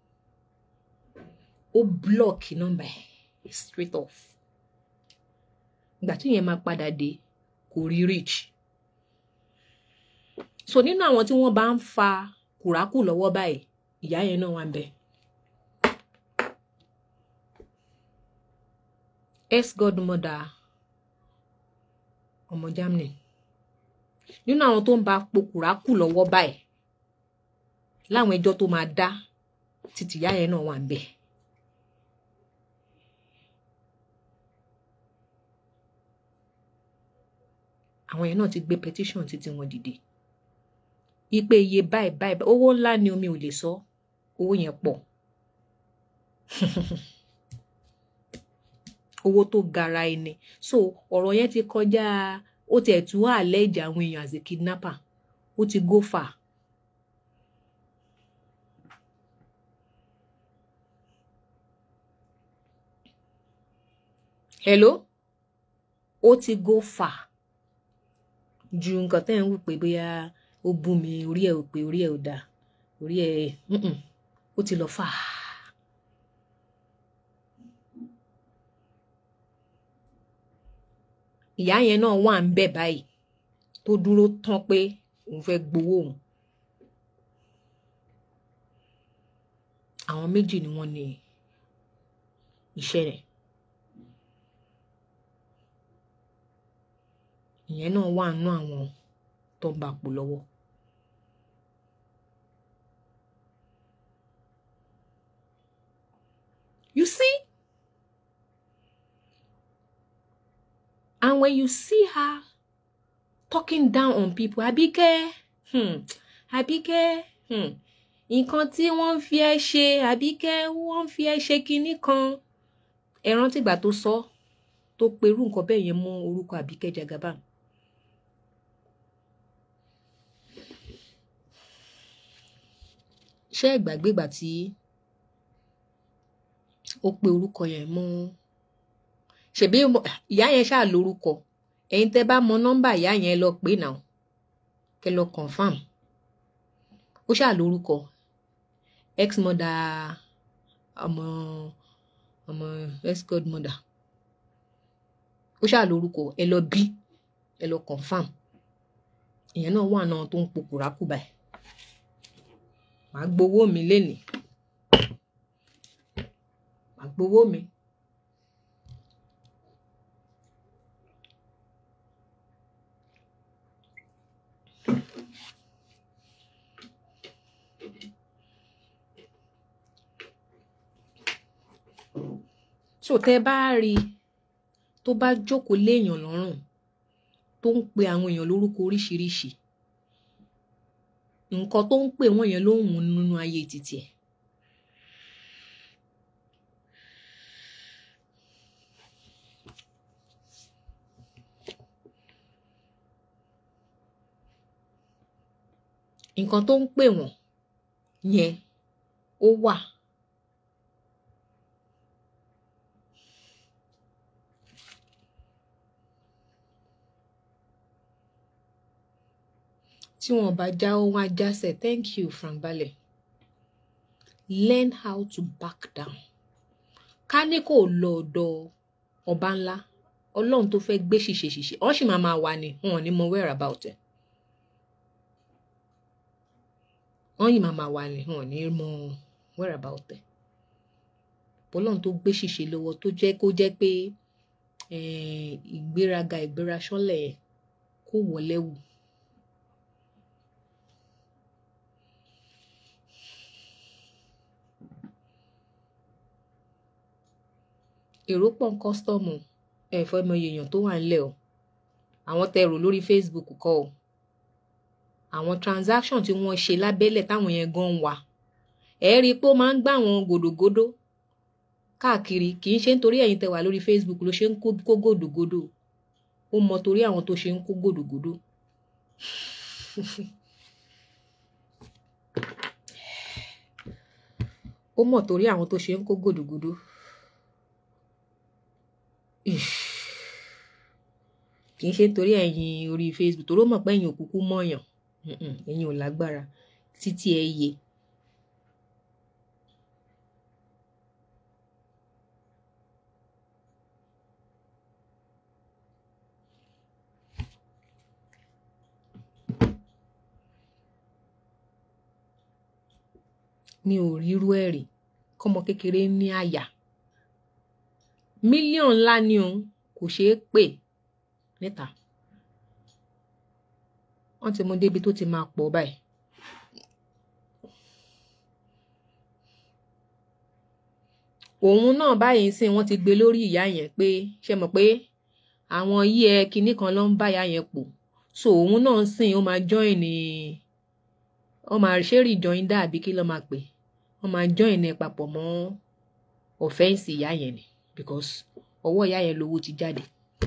ó blọọkì nọ́mbà ẹ̀ straight off ìgbà tí yẹn máa padà dé kò rí reach so nínú àwọn tí wọ́n bá ń fa kùrákù lọ́wọ́ báyìí ìyá yẹn náà wà ń bẹ. ex godmother ọmọ Germany nínú àwọn tó ń bá po kùrákù lọ́wọ́ báyìí láwọn ẹjọ́ tó máa dá títí ìyá yẹn náà wà ń bẹ. àwọn yẹn náà ti gbé petition títí wọn dìde ipe iye báyìí báyìí owó ńlá ni omi ò lè sọ owó yẹn pọ̀ owó tó gara ẹni so ọ̀rọ̀ yẹn ti kọjá ó tiẹ̀ tún wà lẹ́ẹ̀dì àwọn èèyàn as a kidnapper ó ti go far. hello ó ti go far ju nǹkan tẹ́ ń wù pé bóyá ó bú mi orí ẹ̀ ò pé orí ẹ̀ ò dáa orí ẹ̀ ó ti lọ fà á. ìyá yẹn náà wà ń bẹ̀ báyìí tó dúró tán pé òun fẹ́ gbowó òun. àwọn méjì ni wọ́n ní iṣẹ́ rẹ̀. ìyẹn náà wà nínú àwọn tó ń bá pò lọ́wọ́. You see? And when you see her talking down on people, Àbíkẹ́, hmm, Àbíkẹ́, hmm, nǹkan tí wọ́n ń fi ẹ́ ṣe, Àbíkẹ́, wọ́n ń fi ẹ́ ṣe kinní kan. Ẹ rántí ìgbà tó sọ tó perú nǹkan bẹ́ẹ̀ yẹn mọ́ orúkọ Àbíkẹ́ Jagaban. ṣé ìgbàgbé ìgbà tí ó pe orúkọ yẹn mọ́ ṣèbí ìyá yẹn ṣáà lórúkọ ẹ̀yin tẹ́ bá mọ nọ́mbà ìyá yẹn lọ pé náà kẹ́ lọ confam ó ṣáà lórúkọ ex mother ọmọ ọmọ ex godmother ó ṣáà lórúkọ ẹ lọ bí ẹ lọ confam ìyẹn náà wà náà tó ń pokùrà kù báyìí màá gbowó mi lénìí màá gbowó mi. so tẹ́ bá rí i tó bá jókòó léèyàn lọ́rùn tó ń pe àwọn èèyàn lórúkọ oríṣiríṣi nǹkan tó ń pè wọ́n yẹn ló ń wù nínú ayé títì ẹ̀. nǹkan tó ń pè wọ́n yẹn ó wà. tí wọn bá já ó wọn á jásẹ̀ thank you Frank Balẹ̀ learn how to back down ká ní kò lọ ọ̀dọ̀ ọba ńlá ọlọ́run tó fẹ́ gbé ṣìṣe ṣìṣe ọ́n sì máa máa wà ní wọn ò ní mọ where about ẹ̀ wọ́n yìí máa máa wà ní wọn ò ní mọ where about ẹ̀ ọlọ́run tó gbé ṣìṣe lọ́wọ́ tó jẹ́ kó jẹ́ pé ìgbéraga ìgbéra ṣánlẹ̀ yẹn kó wọlé wù. èrò pọ̀ ń kọ́sítọ́ọ̀mù ẹ̀fọ́ ẹmọ èèyàn tó wà ńlẹ̀ o àwọn tẹ rò lórí Facebook kọ́ o àwọn transaction tí wọ́n ṣe lábẹ́lẹ̀ táwọn yẹn gan wà ẹ rí i pé ó máa ń gbá àwọn gòdògòdò káàkiri kì í ṣe nítorí ẹ̀yin tẹ wà lórí Facebook ló ṣe ń kó gòdògòdò ó mọ torí àwọn tó ṣe ń kó gòdògòdò. ó mọ̀ torí àwọn tó ṣe ń kó gòdògòdò. kì í ṣe nítorí ẹ̀yin orí Facebook torí ó mọ̀ pé ẹ̀yin òkúkú mọ̀yàn ẹ̀yin ò lágbára títí ẹ yé. mi ò rírú ẹ̀ rí kọ́mọ kékeré ní àyà mílíọ̀nù ńlá ni òun kò ṣeé pè níta wọ́n ti mú débi tó ti máa pọ̀ báyìí. òun náà báyìí sìn wọ́n ti gbé lórí ìyá yẹn pé ṣe mọ̀ pé àwọn yí ẹ kinní kan ló ń bá ìyá yẹn pò so òun náà sìn ó máa join ní ó máa ṣe rejoin dá àbí kí ló máa pè wọ́n máa join ẹ papọ̀ mọ́ ọ̀fẹ́ǹsì ìyá yẹn ni because ọwọ́ ìyá yẹn lówó ti jáde.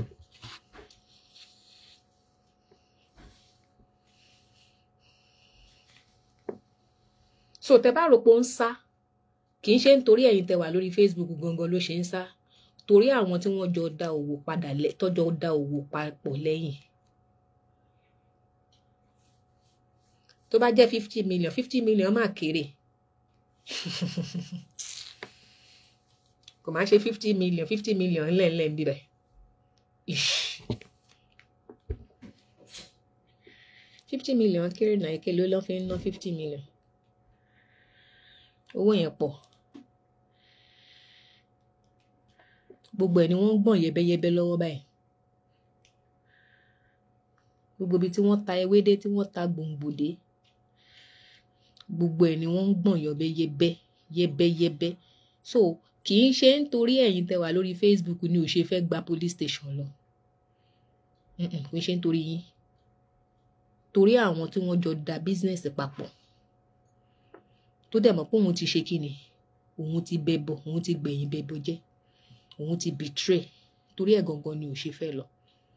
so tẹ bá rò pé ó ń sá kì í ṣe nítorí ẹ̀yin tẹ wà lórí Facebook gangan ló ṣe ń sá torí àwọn tí wọ́n jọ da òwò padà lẹ tọ́jọ́ da òwò papọ̀ lẹ́yìn tó bá jẹ́ fifty million fifty million máa kéré kò máa ṣe fifty million fifty million ńlẹ̀ńlẹ̀ ń bíbẹ̀ fifty million kéré náà èké ló lọ́ fi ń ná fifty million owó yẹn pọ̀ gbogbo ẹ̀ ni wọ́n ń gbọ̀n yẹbẹyẹbẹ lọ́wọ́ báyìí gbogbo ibi tí wọ́n ta ewédé tí wọ́n ta gbòǹgbòdé gbogbo ẹ̀ ni wọ́n ń gbọ̀n yọbẹyẹbẹ yẹbẹyẹbẹ so kì í ṣe nítorí ẹ̀yin tẹ́ wà lórí Facebook ni ò ṣe fẹ́ gba police station lọ kì í ṣe nítorí yín torí àwọn tí wọ́n jọ da business papọ̀ tó dẹ̀ mọ̀ pé òun ti ṣe kíni òun ti bẹbọ òun ti gbẹ̀yìn bẹbọ jẹ́ òun ti betray torí ẹ̀ gangan ni ò ṣe fẹ́ lọ.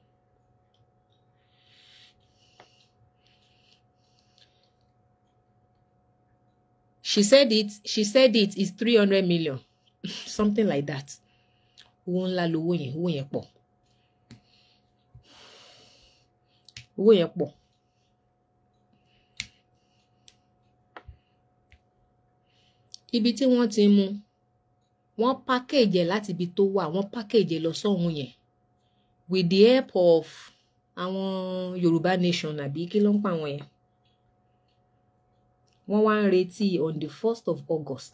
she said it she said it is three hundred million something like that owó ńlá lowó yẹn owó yẹn pọ̀ owó yẹn pọ̀. ibi tí wọ́n ti mú wọ́n package ẹ̀ láti ibi tó wà wọ́n package ẹ̀ lọ sọ́hun yẹn with the help of àwọn Yorùbá nation àbí kí ló ń pa àwọn yẹn wọ́n wá ń retí on the first of August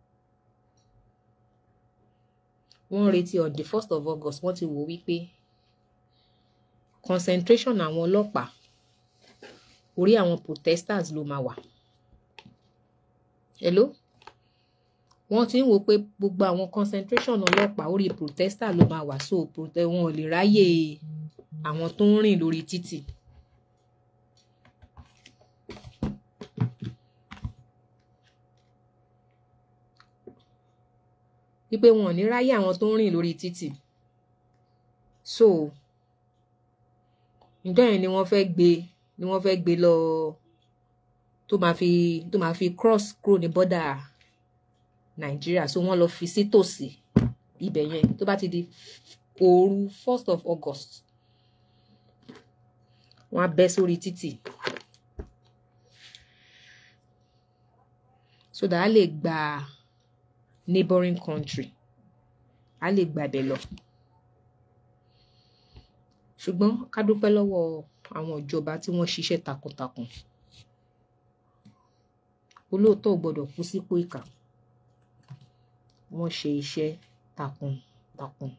wọ́n ń retí on the first of August wọ́n ti wò wípé concentration àwọn ọlọ́pàá orí àwọn protesters ló máa wà hello wọ́n ti ń wò pé gbogbo àwọn concentration ọlọ́pàá orí protester ló máa wà so wọn ò lè ráyè àwọn tó ń rìn lórí títì. wípé wọn ò ní ráyè àwọn tó ń rìn lórí títì so ìjọ yẹn ni wọ́n fẹ́ gbé ni wọ́n fẹ́ gbé lọ tó máa fi tó máa fi cross kúrò ní bọ́dà nàìjíríà so wọ́n lọ fi sí tòsí ibẹ̀ yẹn tó bá ti di òru first of august wọ́n á bẹ́ sórí títì so that a lè gba neighboring country á lè gbàbẹ̀ lọ ṣùgbọ́n ká dúpẹ́ lọ́wọ́ àwọn ìjọba tí wọ́n ṣiṣẹ́ takuntakun olóòótọ́ ò gbọ́dọ̀ kú sípò ìkà wọ́n ṣe iṣẹ́ takuntakun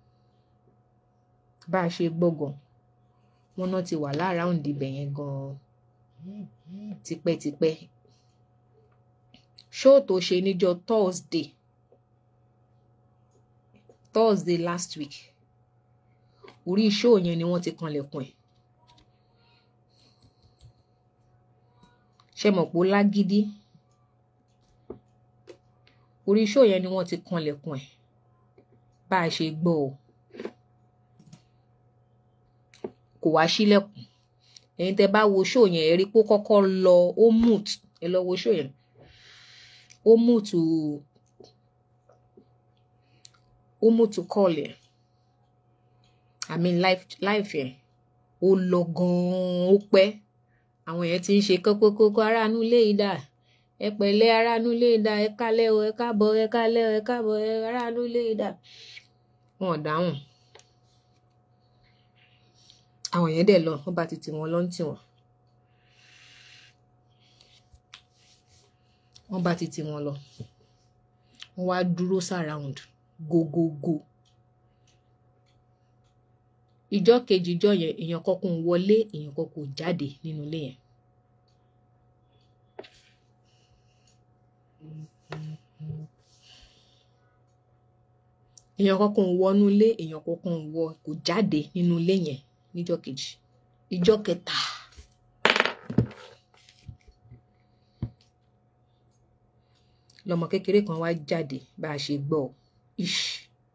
bá a ṣe gbọ́gàn wọn náà ti wà lára òǹdíbẹ̀ yẹn gan-an tipẹ́tipẹ́ ṣóò tó ṣe níjọ́ Thursday Thursday last week orí ṣóò yẹn ni wọ́n ti kanlẹ̀kùn ẹ̀ ṣe mọ̀ pé ó lágídí orí ṣóò yẹn ni wọ́n ti kanlẹ̀kùn ẹ̀ bá a ṣe gbọ́ ọ kò wá sílẹ̀kùn ẹ̀yin tẹ́ bá wo ṣóò yẹn ẹ rí pé ó kọ́kọ́ lọ ó mute ẹ lọ wo ṣóò yẹn ó mute ó mute call yẹn i mean life life yẹn ó lọ gan-an ó pẹ́ àwọn yẹn ti ń ṣe kókókókó aráàánú lé ìdá ẹ pẹ̀lẹ́ aráàánú lé ìdá ẹ kálẹ́ o ẹ káàbọ̀ ẹ kálẹ́ o ẹ káàbọ̀ ẹ aráàánú lé ìdá wọn ò dáhùn àwọn yẹn dẹ̀ lọ wọ́n bá ti tì wọ́n lọ ń tì wọ́n wọ́n bá ti tì wọ́n lọ wọ́n wá dúró surround gogogo ìjọ kejì ìjọ yẹn èèyàn kọkùn wọlé èèyàn kọkùn jáde nínú ilé yẹn èèyàn kọkùn wọnú ilé èèyàn kọkùn wọ kò jáde nínú ilé yẹn níjọ́ kejì ìjọ́ kẹta lọmọ kékeré kan wá jáde bá a ṣe gbọ́ ish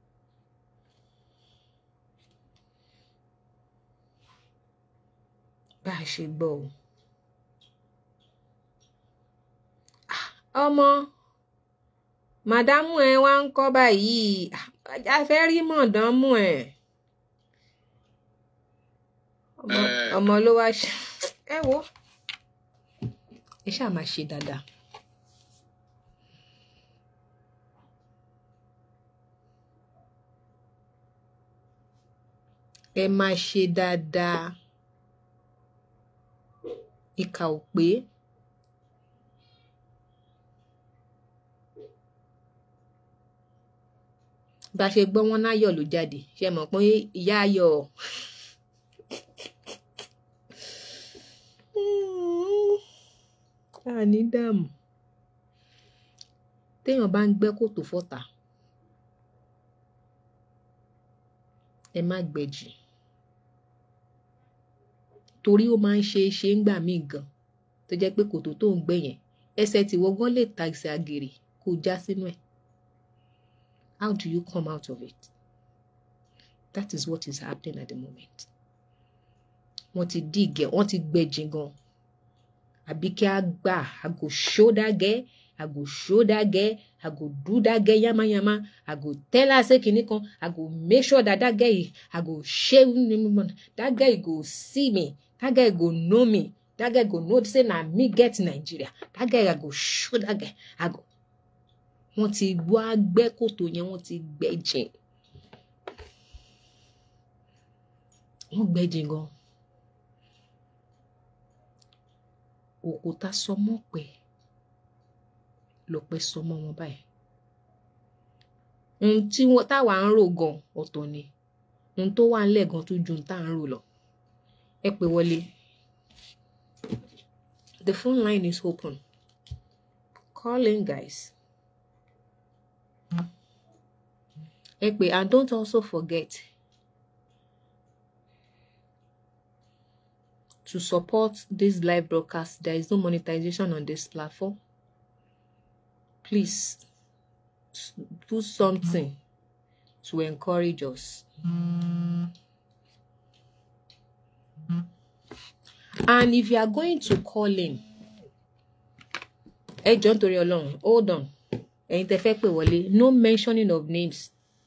bá a ṣe gbọ́ o ọmọ màdámù ẹ wá ń kọ́ báyìí a fẹ́ rí mọ̀dánmù ẹ̀ ọmọ ló wá ṣe ẹ wo ẹ ṣáà máa ṣe dáadáa. ẹ máa ṣe dáadáa ìkà ò pé bá a ṣe gbọ́ wọn náyọ̀ ló jáde ṣe mọ̀ pé ìyá ayọ̀ àní dààmú téèyàn bá ń gbẹ́ kòtò fọ́tà ẹ má gbẹ̀jì torí ó máa ń ṣe é ṣe ń gbà míì gan tó jẹ́ pé kòtò tó ń gbẹ́ yẹn ẹsẹ̀ tí wọ́n gan lè ta ẹsẹ̀ àgèrè kó já sínú ẹ̀ how do you come out of it that is what is happening at the moment wọ́n ti dí ìgẹ̀ wọ́n ti gbẹ̀jì gan àbí kí a gbà I go show that girl I go show that girl I go do that girl yamayama I go tell her say kinní kan I go make sure that that girl I go share that girl go see me that girl go know me that girl go know say na me get Nigeria that girl I go show that girl I go wọ́n ti wá gbẹ́ kòtò yẹn wọ́n ti gbẹ́ jìn wọ́n gbẹ́ jìn gan òkúta sọmọ pẹ lọpẹ sọmọ wọn báyìí ohun tí wọn táwa ń rò gan ọ̀tọ̀ ni ohun tó wà ńlẹ̀ gan tó ju ohun tá à ń rò lọ ẹ pè wọlé the phone line is open call in guys ẹ pè and don't also forget to support this live broadcast. There is no monetization on this platform. Please do something to encourage us. And if you are going to call in, ẹ jọ̀ọ́ nítorí Ọlọ́run, hold on. Ẹ̀yin tẹ́ fẹ́ pè wọlé, no mentioning of names.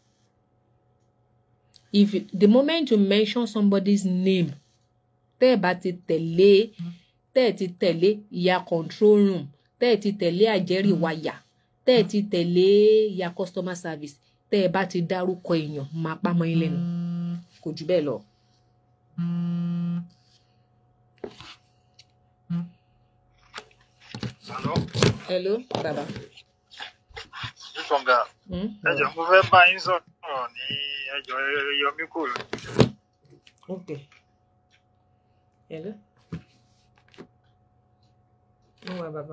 If you, the moment you mention somebody's name, tẹ́ ẹ̀ bá ti tẹ̀lé tẹ́ ẹ̀ ti tẹ̀lé ìyá control room tẹ́ ẹ̀ ti tẹ̀lé àjẹrí wáyà tẹ́ ẹ̀ ti tẹ̀lé ìyá customer service tẹ́ ẹ bá ti dárúkọ èèyàn máa pa mọ́ yín lẹ́nu kò jù bẹ́ẹ̀ lọ. Hello, hello bàbá. Ìfọ̀ngà. Hmm? Ẹ jọ̀ọ́ mo fẹ́ bá yín sọ̀rọ̀ ní ẹjọ́ yọmí kò lójú. ok hello. mo wà bàbá.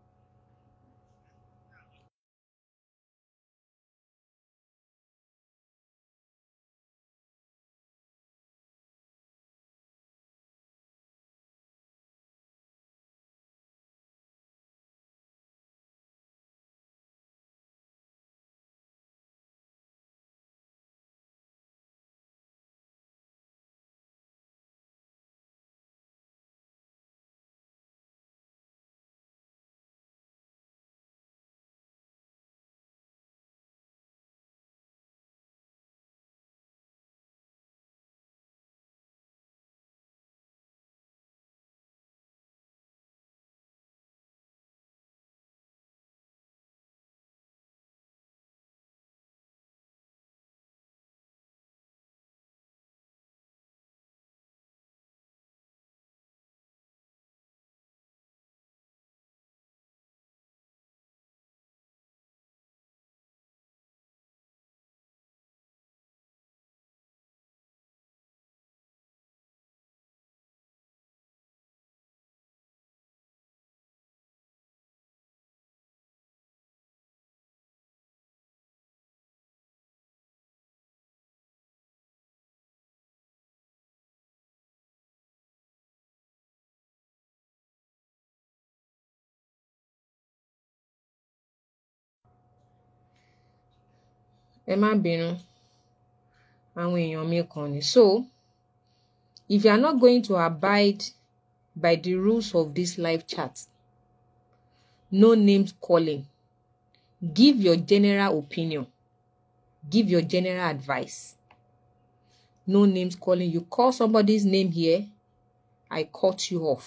ẹ má bínú àwọn èèyàn mi kàn ní so if you are not going to abide by the rules of this live chat no names calling give your general opinion give your general advice no names calling you call somebody's name here i cut you off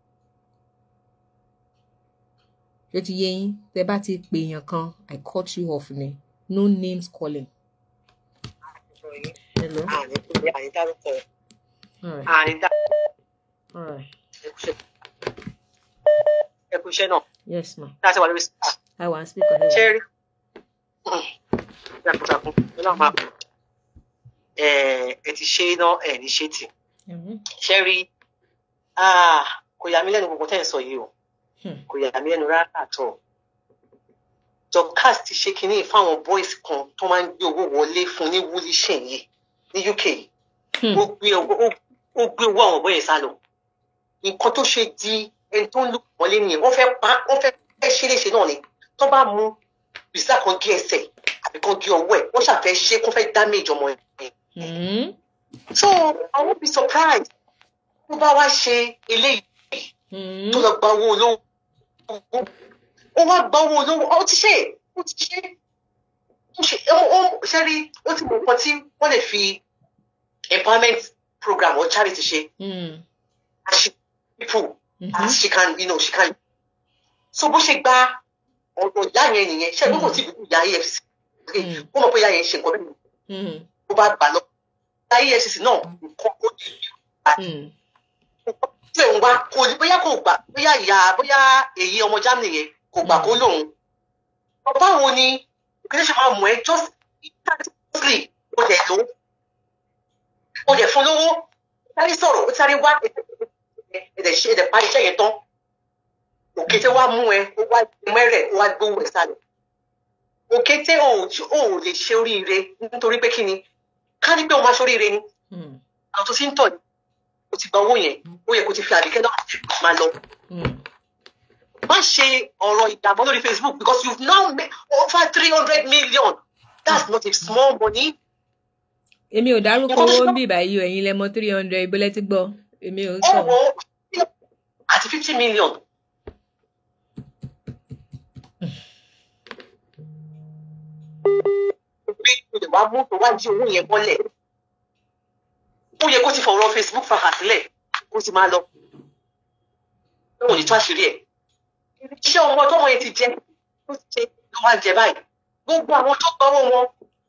ṣé ti yé yín tẹ bá ti pè èèyàn kan i cut you off ni no names calling. Hello. àní kúlẹ̀ àní dárúkọ All right. àní dá All right. ẹkú iṣẹ́ náà Yes, ma. láti wà lórí sípà I want to speak on ṣé it. rí jagunjagun ọlọ́run máa kú ẹ ẹ ti ṣe iná ẹ ní ṣe tì Mhm. ṣé rí ah, kò yà mí lẹ́nu gbogbo tẹ́ ẹ̀ sọ yìí o Hmm. kò yà mí lẹ́nu rárá àtọ̀ Dorcas ti ṣe kinní fáwọn boys kan tó máa ń gbé owó wọlé fún ní wúlíṣẹ̀ yìí ní UK yìí Hmm. ó gbé owó ó- ó gbé owó àwọn bóyá sá lọ nǹkan tó ṣe di ẹni tó ń lù wọlé nìyẹn wọ́n fẹ́ pa wọ́n fẹ́ fẹ́ ṣe léṣe náà ni tó bá mú bìsà kan gé ẹsẹ̀ àbí kan gé ọwọ́ ẹ̀ wọ́n ṣàfẹ́ ṣe kó fẹ́ damage ọmọ ẹ̀ Hmm. so I won't be surprised tó bá wá ṣe eléyìí Hmm. tó lọ gba owó olówó ó wá gba owó olówó ó ti ṣe ó ti ṣe ó ṣe ó ó ṣe rí ó ti mọ nǹkan tí wọ́n lè fi empowerment program or charity ṣe Hmm. as she people Mhm. as she can you know she can so bó ṣe gba ọ̀dọ̀ ìyá yẹn nìyẹn ṣe ló kò tí ìbùkún ìyá efcc Mm. ó mọ̀ pé ìyá yẹn ṣe nǹkan bẹ́ẹ̀ Hmm. ó bá gbà lọ ìyá efcc náà nǹkan ó di Hmm. tí òun wá kò ní bóyá kò gbà bóyá ìyá bóyá èyí ọmọ germany yẹn kò gbà kó lóun báwo ni òkèlè ṣe máa mọ̀ ẹ́ just instantly ó dẹ̀ lò ó dẹ̀ fún lówó sáré sọ̀rọ̀ ó sáré wá ẹ̀dẹ̀ ṣe ẹ̀dẹ̀ parí iṣẹ́ yẹn tán òkété wá mú ẹ ó wá mẹ́rẹ̀ ó wá gbówó ẹ̀ sálẹ̀ òkété ò ò lè ṣe oríire nítorí pé kí ni ká ní pé òun máa ṣe oríire ni Hmm. àwọn tó ti ń tọ̀ ní o ti gba owó yẹn ó yẹ kó ti fi àbíkẹ́ náà máa lọ Hmm. má ṣe ọ̀rọ̀ ìdààmú lórí facebook because you now made over three hundred million that's not a small money Èmi ò dárúkọ Nǹkan tó owó ṣe- ń bì báyìí o, ẹ̀yin lẹ mọ three hundred ìbọlẹ̀ ti gbọ́. Èmi ò ó sọ. wọ àti fifty million bí ilé wa mú tó wá jí owó yẹn bọ́lẹ̀ ó yẹ kó ti fọ̀rọ̀ facebook fàkà sílẹ̀ kó ti máa lọ ó wò ní tó àṣírí ẹ̀ iṣẹ́ ọmọ tọ́mọ yẹn ti jẹ ó ti jẹ ló wá ń jẹ báyìí gbogbo àwọn tó gbọ́wọ́ wọn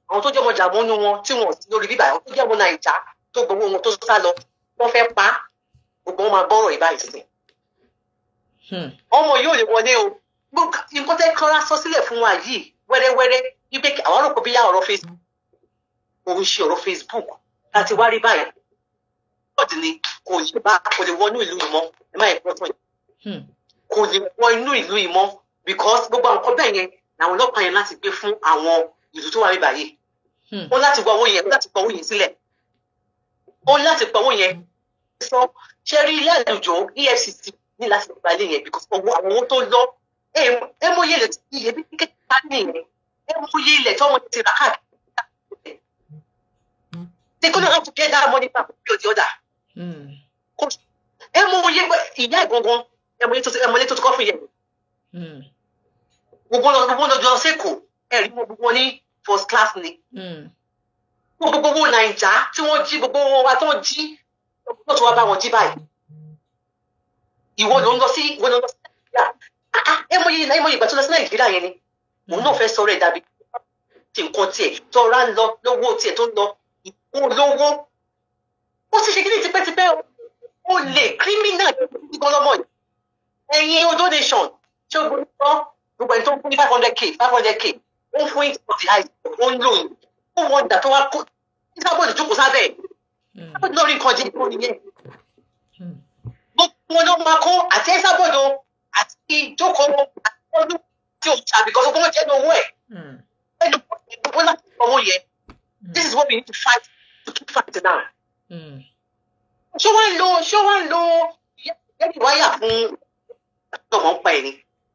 àwọn tó jẹ́ ọmọ jàmọ́nú wọn tí wọ́n sí lórí bíbá àwọn tó jẹ́ ọmọ nàìjà tó gbowó wọn tó sá lọ wọ́n fẹ́ pa á gbogbo wọn máa bọ́rọ̀ ìbáyìí sí Hmm. ọmọ yóò lè wọlé o Gbogbo nǹkan tẹ́ kọ́ra sọ sílẹ̀ fún wa yìí wẹ́rẹ́wẹ́rẹ́ wípé kí- àwọn ọ̀rọ̀ bí yá ọ̀rọ̀ facebook òun ṣe ọ̀rọ̀ facebook láti wá rí báyìí bọ́ọ̀dì ni kò yí bá kò lè wọnú ìlú yìí mọ́ ẹ má yẹ kó tán Hmm. kò lè wọ inú ìlú yìí mọ́ because gbogbo àwọn nǹkan bẹ́ẹ̀ yẹn làwọn ọlọ́pàá yẹn láti gbé fún àwọn ìlú tó wà ní báyìí Hmm. ó láti gba owó yẹn ó láti gba owó yẹn sílẹ̀ ó láti gba owó yẹn sọ ṣe rí ilé àlùjọ efcc ní láti gba ilé yẹn because owó àwọn owó tó lọ ẹ mọ iye ilẹ̀ tí iye bí kékeré nìyẹn ẹ mọ iye ilẹ̀ tí ọmọ ti rà káàkiri they couldn't have to get that money back one way or the other Hmm. ẹ mọ iye ìyá ìgangan ẹ mọ iye tó ti ẹ mọ iye tó ti kọ́ fún yẹn Hmm. gbogbo lọ gbogbo lọ jọ sẹ́kọ̀ọ́ ẹ rí wọn gbogbo ní first class ni Hmm. gbogbo owó nàìjà tí wọ́n jí gbogbo owó wa tó jí ló tó wá bá wọn jí báyìí ìwọ ló ń lọ sí ìwọ ló ń lọ sí nàìjíríà Ah, ah, ẹ mọ iye ẹ mọ iye ìgbà tó lọ sí nàìjíríà yẹn ni òun náà fẹ́ sọ̀rọ̀ ẹ̀ dàbí ti nǹkan tiẹ̀ tọ́ra ń lọ lówó tiẹ̀ tó ń lọ ìwọ lówó ó sì ṣe kí ní tipẹ́tipẹ́ o ó lè kírímínà gbígbọ́n lọ́mọ yìí ẹ̀yin o donation ṣé o gbọ́dọ̀ gbogbo ẹni tó ń fún ní five hundred k five hundred k ó ń fún yín for the high ó ń lò yín ó wọ́n dà tó wá kó ìsábọ̀dì jókòó sábẹ́ ẹ̀ Hmm. ìsábọ̀dì náà rí nǹkan jẹ́ ìkó nìyẹn Hmm. gbogbo wọn ló máa kó àti ìsábọ̀dì o àti ìjókòó àti ọdún tí o ṣàbí kan gbogbo wọn jẹ́ ní owó ẹ̀ Hmm. ẹni gbogbo láti owó yẹn this is what we need to fight to keep fighting now Hmm. ṣé wọ́n ń lo ṣé wọ́n ń lo ẹni wáyà fún ọmọ ń pa ẹ̀ ni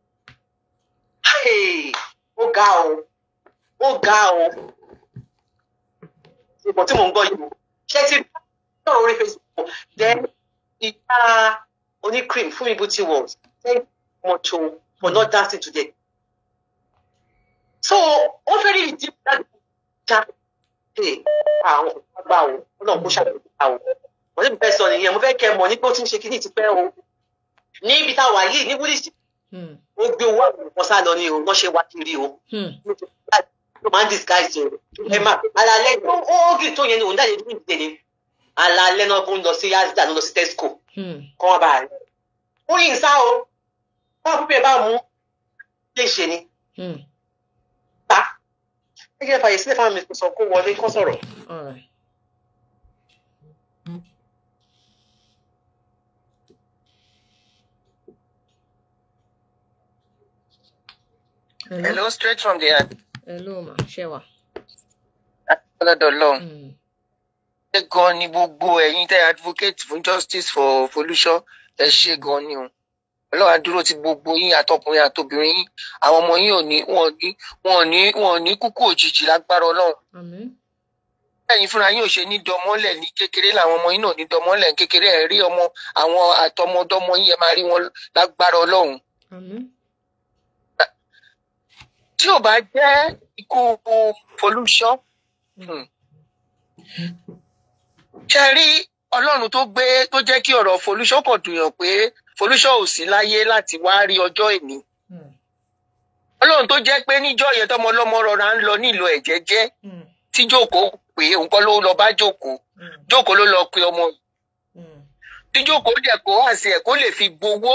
Hey, ó ga o ó ga o ìbọn tí mò ń gbọ́ yìí o ṣé ti sọ̀rọ̀ orí facebook then ìyá onícream fún mi beauty world thank you much o for not dancing today so ó fẹ́ rí ìdí láti já Hey, àwọn àgbà o ọlọ́run kó ṣàkóso àwọn wọ́n ti fẹ́ sọ nìyẹn mo fẹ́ kẹ́ ẹ mọ̀ ní pé ó ti ń ṣe kíní ti pẹ́ o níbi tá a wà yìí ní wúlíṣì Hmm. ó gbé owó àwọn ọ̀pọ̀ sá lọ ní o wọ́n ṣe wá kiri o Hmm. ló máa ń disguise o ẹ má alalẹ́ ó ó gì tó yẹn ni òun jáde ní ìdílé ni alalẹ́ náà kó ń lọ sí asda ló lọ sí tesco Hmm. kọ́ wọn bá rẹ̀ ó yìn sá o wọ́n pípẹ́ bá mú lè ṣe ni Hmm. ta ẹ jẹ́ fàyè sílẹ̀ fáwọn mi kò sọ kó wọlé kó sọ̀rọ̀. All right. Hello. Hello, straight from the heart. Hello, ma. Shewa. Ọlọ́dọ̀ lọ́hùn. Hmm. Ṣé gan ni gbogbo ẹ̀yin tẹ́ advocate fún justice for Folúṣọ́ ẹ ṣe gan ni o. Ọlọ́run á dúró ti gbogbo yín àtọkùnrin àtobìnrin yín. Àwọn ọmọ yín ò ní wọn ò ní wọn ò ní wọn ò ní kúkú òjijì lágbára Ọlọ́run. Amen. Ẹ̀yin fúnra yín ò ṣe ní dọmọ́lẹ̀ ní kékeré làwọn ọmọ yín náà ní dọmọ́lẹ̀ ní kékeré ẹ̀ rí ọmọ àwọn àtọmọdọ́mọ yín ẹ máa rí wọn lágbára Ọlọ́run. Amen. Tí ò bá jẹ́ ikú Folúṣọ́ Hmm. ṣe rí ọlọ́run tó gbé tó jẹ́ kí ọ̀rọ̀ Folúṣọ́ kàn dùnyàn pé Folúṣọ́ ò sí láyé láti wá rí ọjọ́ ìní Hmm. ọlọ́run tó jẹ́ pé níjọ́ yẹn tọmọ ọlọ́mọ rọra ń lọ nílò ẹ̀jẹ̀ jẹ́ Hmm. tí jókòó pé òun kọ́ ló lọ bá jókòó Hmm. jókòó ló lọ pe ọmọ yìí. Hmm. tí jókòó dẹ̀ kó àṣẹ ẹ̀ kó lè fi gbowó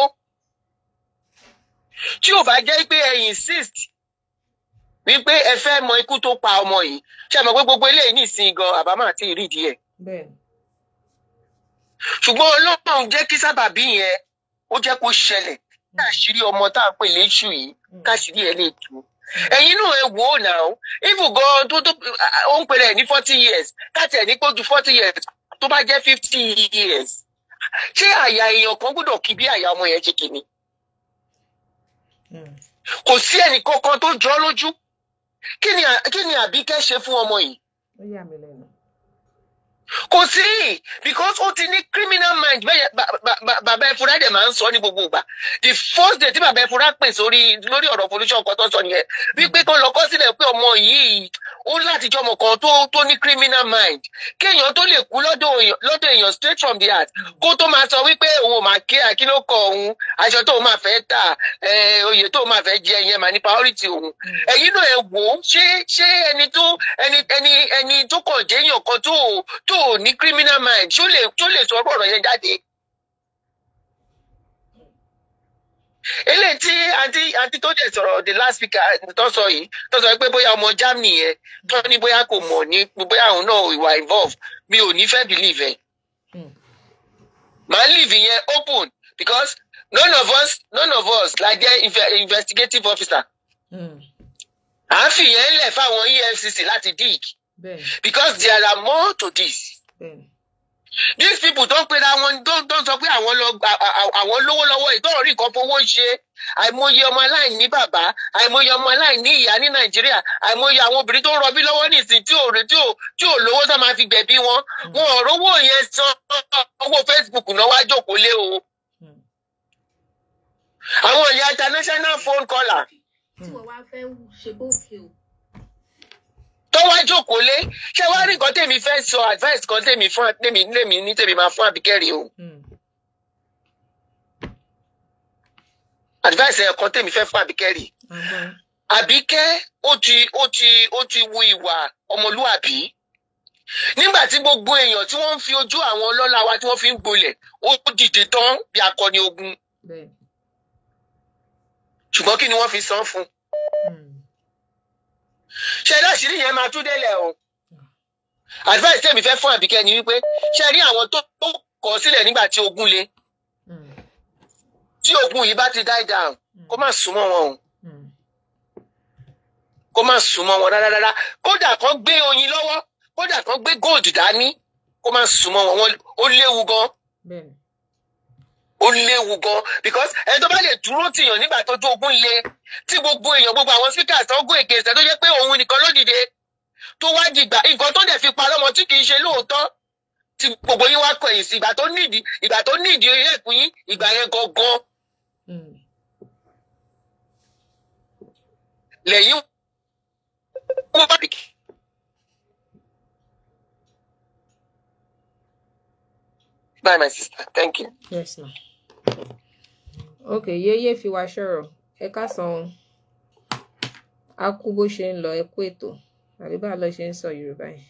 tí ò bá jẹ́ pé ẹ insist wípé ẹ fẹ́ mọ ikú tó pa ọmọ yìí ṣe mọ̀ pé gbogbo eléyìí nìsín gan àbámọ̀ àti ìrídìí ẹ̀ Bẹ́ẹ̀ni. ṣùgbọ́n ọlọ́run jẹ́ kí sábàbí yẹn ó jẹ́ kó ṣẹlẹ̀ kí àṣírí ọmọ tá à ń pè léṣù yìí káṣírí ẹ̀ lè tú. ẹ̀yin náà ẹ wò ó nà ó even gan tó tó ó ń pèrè ẹ̀ ní forty years káàtì ẹ̀ ní kó ju forty years tó bá jẹ́ fifty years ṣé àyà èèyàn kan gbọ́dọ̀ kí bí àyà ọmọ yẹn ṣe kìíní Hmm. kò sí ẹnì kankan tó jọ ọ́ lójú kí ni à- kí ni àbíkẹ́ ṣe fún ọmọ yìí Ó yà mí lẹ́nu. kò sí because ó ti ní criminal mind bẹ́ẹ̀ ba- ba- ba- bàbá ẹ̀fúra dẹ̀ máa ń sọ ní gbogbo ìgbà the first day tí bàbá ẹ̀fúra pè sórí lórí ọ̀rọ̀ pollution kan tó sọ nìyẹn wípé kó lọ kọ́ sílẹ̀ pé ọmọ yìí ó láti jọmọ kan tó tó ní criminal mind kéèyàn tó lè kú lọ́dọ̀ èèyàn lọ́dọ̀ èèyàn straight from the heart kó tó máa sọ wípé òun ò máa kí àkínú kọ òun aṣọ tó máa fẹ́ tà eh, oyè tó máa fẹ́ jẹ yẹn mà ní priority òun ẹ̀yin náà ẹ wò ó ṣé ṣé ẹni tó ẹni ẹni ẹni tó kàn jẹ́yàn kan tó tó ní criminal mind ṣó lè tó lè sọ ọ̀rọ̀ yẹn jáde. eléyìí tí àǹtí àǹtí tó dẹ̀ sọ̀rọ̀ the last speaker tó sọ yìí tó sọ pé bóyá ọmọ Germany yẹn tó ní bóyá kò mọ̀ ní bóyá òun náà ìwà involve mi ò ní fẹ́ believe ẹ̀. Mm. màá leave yẹn open because none of us none of us la jẹ́ inve- investigative officer. Mm. à ń fìyẹn lẹ̀ fáwọn EFCC láti dig bẹ́ẹ̀ because there are more to this. bẹ́ẹ̀ these people tó ń pera wọn tó tó ń sọ pé àwọn lọ gba- à- à- àwọn lówó lọ́wọ́ ìtọ́rọ̀ rí nǹkan fowó ṣe àìmọye ọmọ aláìní bàbá àìmọye ọmọ aláìní ìyá ní nàìjíríà àìmọye àwọn obìnrin tó ń rọbí lọ́wọ́ nìsín tí ò tí ò tí ò lówó tó máa fi gbẹ̀bí wọn wọn ò rówó yẹn san owó facebook náà wá jókòó lé o Mm. àwọn ìyá international phone caller tí wọ́n wá fẹ́ ṣe bófin o. tó wá jókòó lé ṣé wàá rí nǹkan tèmi fẹ́ sọ advice kan tèmi fún tèmi tèmi ní tèmi máa fún àbíkẹ́rì o. Mm. advice ẹ̀ kan tèmi fẹ́ fún àbíkẹ́rì àgbọn àbíkẹ́ ó ti ó ti ó ti wu ìwà ọmọlúàbí nígbà tí gbogbo èèyàn tí wọ́n ń fi ojú àwọn ọlọ́lá wa tí wọ́n fi ń gbolẹ̀ ó dìde tán bí akọni ogun bẹ́ẹ̀. ṣùgbọ́n kí ni wọ́n fi san fún un Mm. ṣe láṣìírí yẹn máa tú délẹ̀ o advice tèmi fẹ́ fún àbíkẹ́ ni wípé ṣe rí àwọn tó tó kọ̀ sílẹ̀ nígbà tí ogun le Mm. tí ogun yìí bá ti die down kó má súnmọ́ wọn o Mm. kó má súnmọ́ wọn rárá rárá kódà kan gbé oyin lọ́wọ́ kódà kan gbé gold dání kó má súnmọ́ wọn wọn ó léwu gan bẹ́ẹ̀. ó léwu gan because ẹni tó bá lè dúró tìyàn nígbà tó tó ogun le tí gbogbo èèyàn gbogbo àwọn speakers tó gún èké ìṣẹ́ tó jẹ́ pé òun nìkan ló dìde tó wá dìgbà nǹkan tó dẹ̀ fi parọ́ mọ́ tí kì í ṣe lóòótọ́ tí gbogbo yín wá kọ̀yìn sí ìgbà tó nídìí ìgbà tó nídìí ẹ̀kún yín ìgbà yẹn gangan Mm. lẹ́yìn wọ́n bá bìkì. Bye, my sister. Thank you. yes ma. ok yéyé fi wá ṣọ̀rọ̀ ẹ ká san o. a kú bó ṣe ń lọ ẹ kú ètò àbí bá a lọ ṣe ń sọ yorùbá yìí.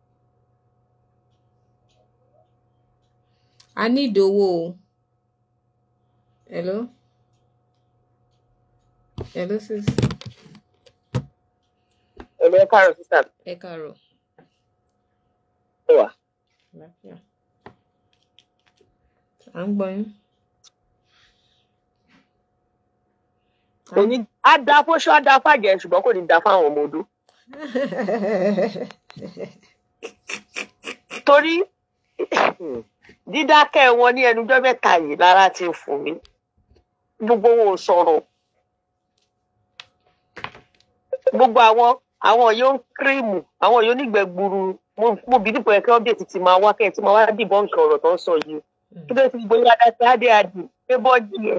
a ní ìdówó o. hello. hello sis. Ẹ̀mí ẹ káàárọ̀ sísá ẹ káàárọ̀. mi wà. Àlàáfíà. à ń gbọ́ yín. Kò ní á da fóṣó á da fàjẹ́ ṣùgbọ́n kò ní da fáwọn ọmọ odó. Torí dídákẹ́ wọn ní ẹnujọ́ mẹ́ta yìí lára ti ń fún mi. Gbogbo wọn ò sọ̀rọ̀. Gbogbo àwọn àwọn yóò ń kírímù àwọn yóò nígbẹ́ gburu mo mo bí dípò ẹ̀kẹ́ ọ́bẹ̀tì ti máa wá kẹ́ ẹ̀ tí máa wá dìbọn nǹkan ọ̀rọ̀ tó ń sọ yìí. Kí ló ti gbóyè adáṣẹ́ adé adì pé bọ́ọ̀dì ẹ̀.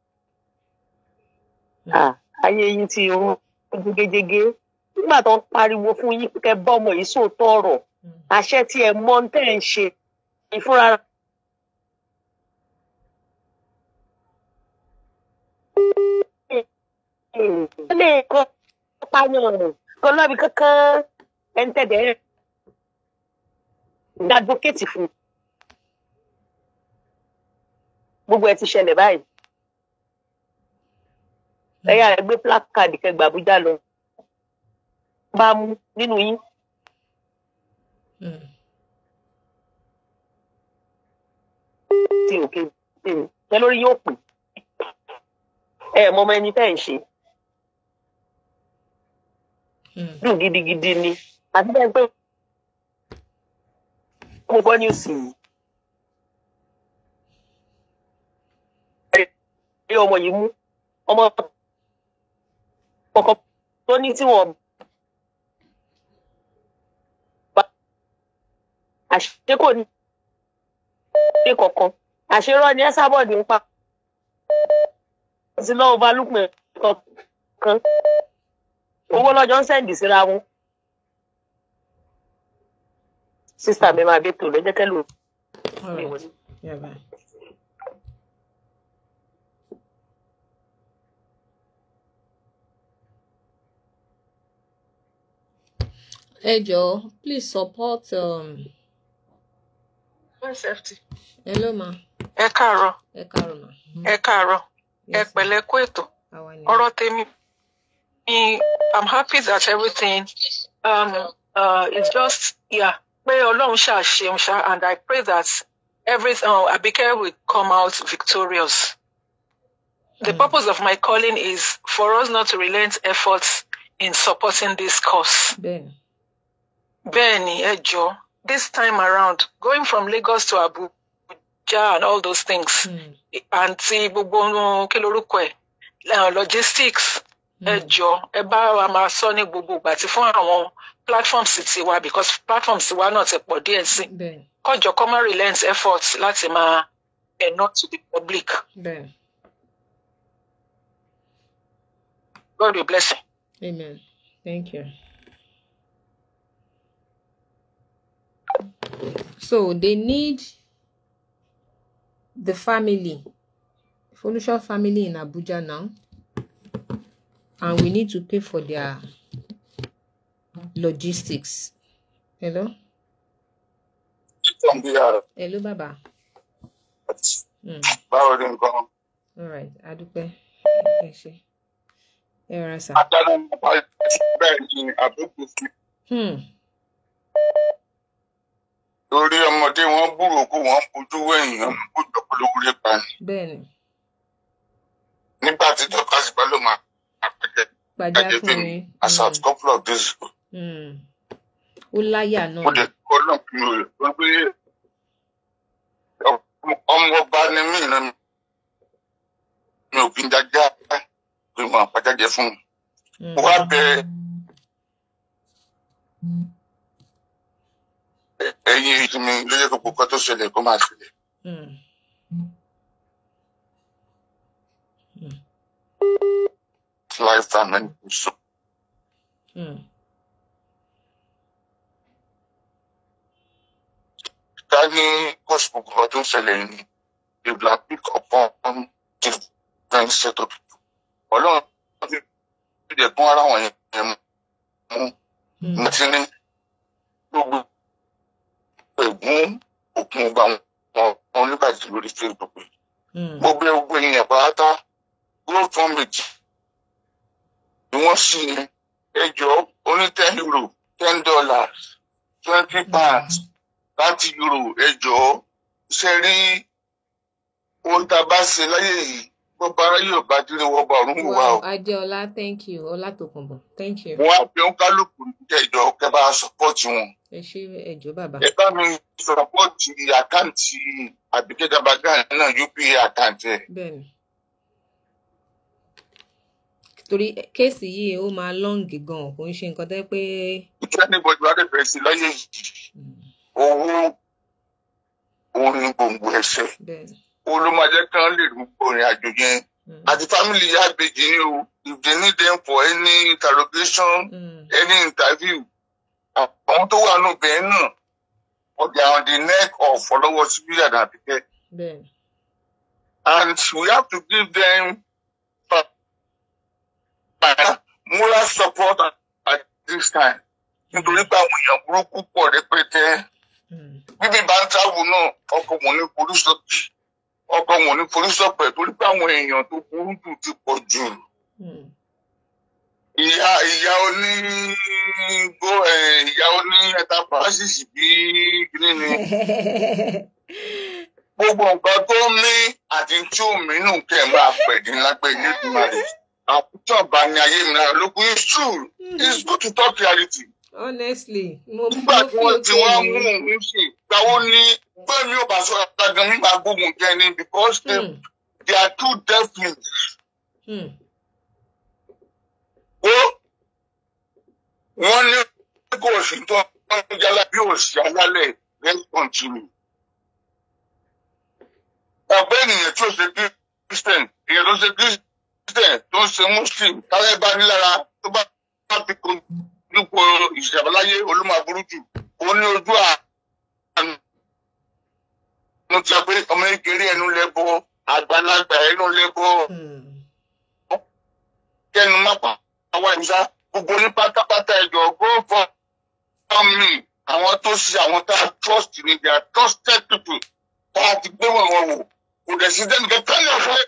Ah, ayé yín ti rún jégéjégé nígbà tó ń pariwo fún yín kẹ bá ọmọ yìí sóòótọ́ ọ̀rọ̀ àṣẹ tí ẹ mọ̀ ń tẹ ń ṣe ìfúnra lè kọ pààyàn kọ lọ́bi kankan ẹ̀ ń tẹ̀dẹ̀ ẹ̀ ń advocate fún gbogbo ẹ ti ṣẹlẹ̀ báyìí ẹ̀yà rẹ̀ gbé placard kẹgbà Àbújá lọ bá mú nínú yín Mm. tí òkè tèmi ẹ lórí yóò pè ẹ mọ ọmọ ẹni tẹ́ ẹ̀ ń ṣe Mm. dùn gidigidi ni àti bẹ́ẹ̀ pé mo gbọ́ ní òsì yìí ẹ ọmọ yìí mú ọmọ kọ̀ọ̀kan tó ní tí wọ́n bá àṣẹ kò ní ṣe kọ̀ọ̀kan àṣerọ́ ni ẹ sábọ̀dì ń pa sí lọ́wọ́ balùpẹ̀ kọ̀ọ̀kan owó lọ́jọ́ ń sẹ́ǹdì síra wọn sísá mi máa dé tò lẹ́jẹ́ kẹ́lò All mi right. wọlé. Yeah, bye. Ẹ jọ̀ọ́, please support. Um, hello ma. ẹ káàárọ̀ Ẹ káàárọ̀ ma. ẹ káàárọ̀ ẹ Yes, ma. pẹ̀lẹ́ kú ètò Àwa ni. ọ̀rọ̀ tèmi ni i'm happy that everything um, uh, is just yeah pé ọlọ́run ṣáà ṣeun ṣá and i pray that everything uh, Abike will come out victorious. The Mm. purpose of my calling is for us not to relent efforts in supporting this cause. Bẹ́ẹ̀ni. Bẹ́ẹ̀ni, ẹ jọ̀ọ́, this time around, going from Lagos to Abuja and all those things, Mm. àǹtí gbogbo ohun kí lorúkọ ẹ̀ eh, logistics, ẹ Mm. jọ̀ọ́, ẹ bá wa máa sọ ní gbogbo ìgbà tí fún àwọn platforms tiwa because platforms tiwa náà ti pọ̀ díẹ̀ sí. Bẹ́ẹ̀ni. Kọjọ kọ́ máa relent efforts láti máa ẹ̀nà to the public. Bẹ́ẹ̀ni. God will bless you. Amen. Thank you. So they need the family, Folusha family in Abuja now, and we need to pay for their logistics. Hello, hello, Baba. Mm. báwo ni nǹkan All right, Adupe. Ẹ ṣé. Ẹ rọra sà. adáná nípa bẹ́ẹ̀ ni àbúkù sí Hmm. lórí ọmọdé wọn búrò kó wọn bójú wẹ̀yìn wọn kó jọpọlọpọ lè pa ni Bẹ́ẹ̀ni, nígbà tí dọ́kà sì bá ló máa àpẹjẹ gbàjá jáde fún fún mi. mi as at couple of days ago Hmm. Ó láyà mo náà. lè kọ́ náà kí mo lè sọ pé ọmọ ọba ni mí náà mi ò kí n jájá pé mo àpàjáde fún mi Hmm. mo wá bẹ ẹ̀yin ìsinmi lóye gbogbo kan tó ṣẹlẹ̀ kó máa ṣẹlẹ̀ Hmm. lifetime ẹni kò sọ. Hmm. ká ní gospel kan tó ń ṣẹlẹ̀ ní they will have pick upon different set of people. ọlọ́run ti fi dẹ̀ kún ara wọn yẹn mú Hmm. mo ti ní gbogbo ẹ̀gún òkun ọba wọn wọn nígbàdí lórí facebook yìí. Hmm. gbogbo gbogbo èèyàn pátá go from it ni wọ́n sì ní ẹjọ́ oní ten euro ten dollars twenty pounds láti euro ẹjọ́ ṣe rí ohun tá a bá ṣe láyé yìí bọ́ba aráyé ọba dín ní wọ́n bá ọ̀run wò wá o. Wow, Adeola, thank you. Olatokunbo, thank you. wọ́n á fi ń kálukú kẹjọ kẹ bá sọpọ́ọ̀tì wọn. Ẹ ṣé ẹjọ́ bàbá. ẹ bá mi sọpọ́ọ̀tì àkáǹtì Àbíkẹ́ Gabagan náà upa àkáǹtì ẹ̀. Bẹ́ẹ̀ni. Torí kéèsì yìí ó máa lọ́ǹgì gan-an, kò ń ṣe nǹkan tẹ́ pé. ìjọ níbọ̀dì wà lẹ́fẹ̀ẹ́ sí láyé yìí Hmm. owó òun ni gbòǹgbò ẹ̀ṣẹ̀. Bẹ́ẹ̀ni. òun ló máa jẹ́ kí wọ́n lè rúgbó ìrìn àjò yẹn. Hmm. àti family ìyá àbèjì ni o if they need them for any interrogation Hmm. any interview àwọn tó wà nù bẹ́ẹ̀ náà wọ́n they are on the neck of fọlọ́wọ́ síbí àdàbíkẹ́ Bẹ́ẹ̀ni. and we have to give them moral support at this time nítorí pé àwọn èèyàn burúkú pọ̀ rẹpẹtẹ Hmm. bíbí bá ń travel náà ọkọ̀ wọn ní forísọ́pì ọkọ̀ wọn ní forísọ́pẹ̀ torí pé àwọn èèyàn tó burú jù ti pọ̀ jù. Hmm. ìyá ìyá oní gbó ẹ ìyá oní enterprises bí kíní ni gbogbo nǹkan tó mí àti tí ò mí nù kẹ máa pẹ̀dín lápẹ́ nígbìmọ̀ rẹ̀ àwùjọ bá ní ayé mi náà lókun it's true it's good to talk reality. Honestly, mo nígbà mo tí fi wọ́n ti òkè wá mi. mú un ṣe gbàwó ní gbẹ̀mí ò bá sọ àgbàgàn mi máa gbógun jẹ ni because they, Hmm. they are too definite. Hmm. ó wọ́n ní kò sí tó ń jálá bí òsì alálẹ̀ let's continue. ọ̀pẹ́ ènìyàn tí ó ṣe christian èèyàn tó ṣe christian tó ń ṣe muslim táwọn bá ní lára tó bá bá fi kojú po ìṣàbáláyé olómọ aburú jù ó ní ojú mo ti sọ pé ọmọ kékeré ẹnu lẹ́bọ̀ àgbàlagbà ẹnu lẹ́bọ̀ Hmm. kẹnu má pa àwọn ìṣá gbogbo ní pátápátá ẹjọ go for me àwọn tó ṣe àwọn tá a trust ni they are trusted people tá a ti gbé wọn wọn wò kò dẹ̀ sí dẹ́nu kẹ́kẹ́ ní ọ̀fẹ́.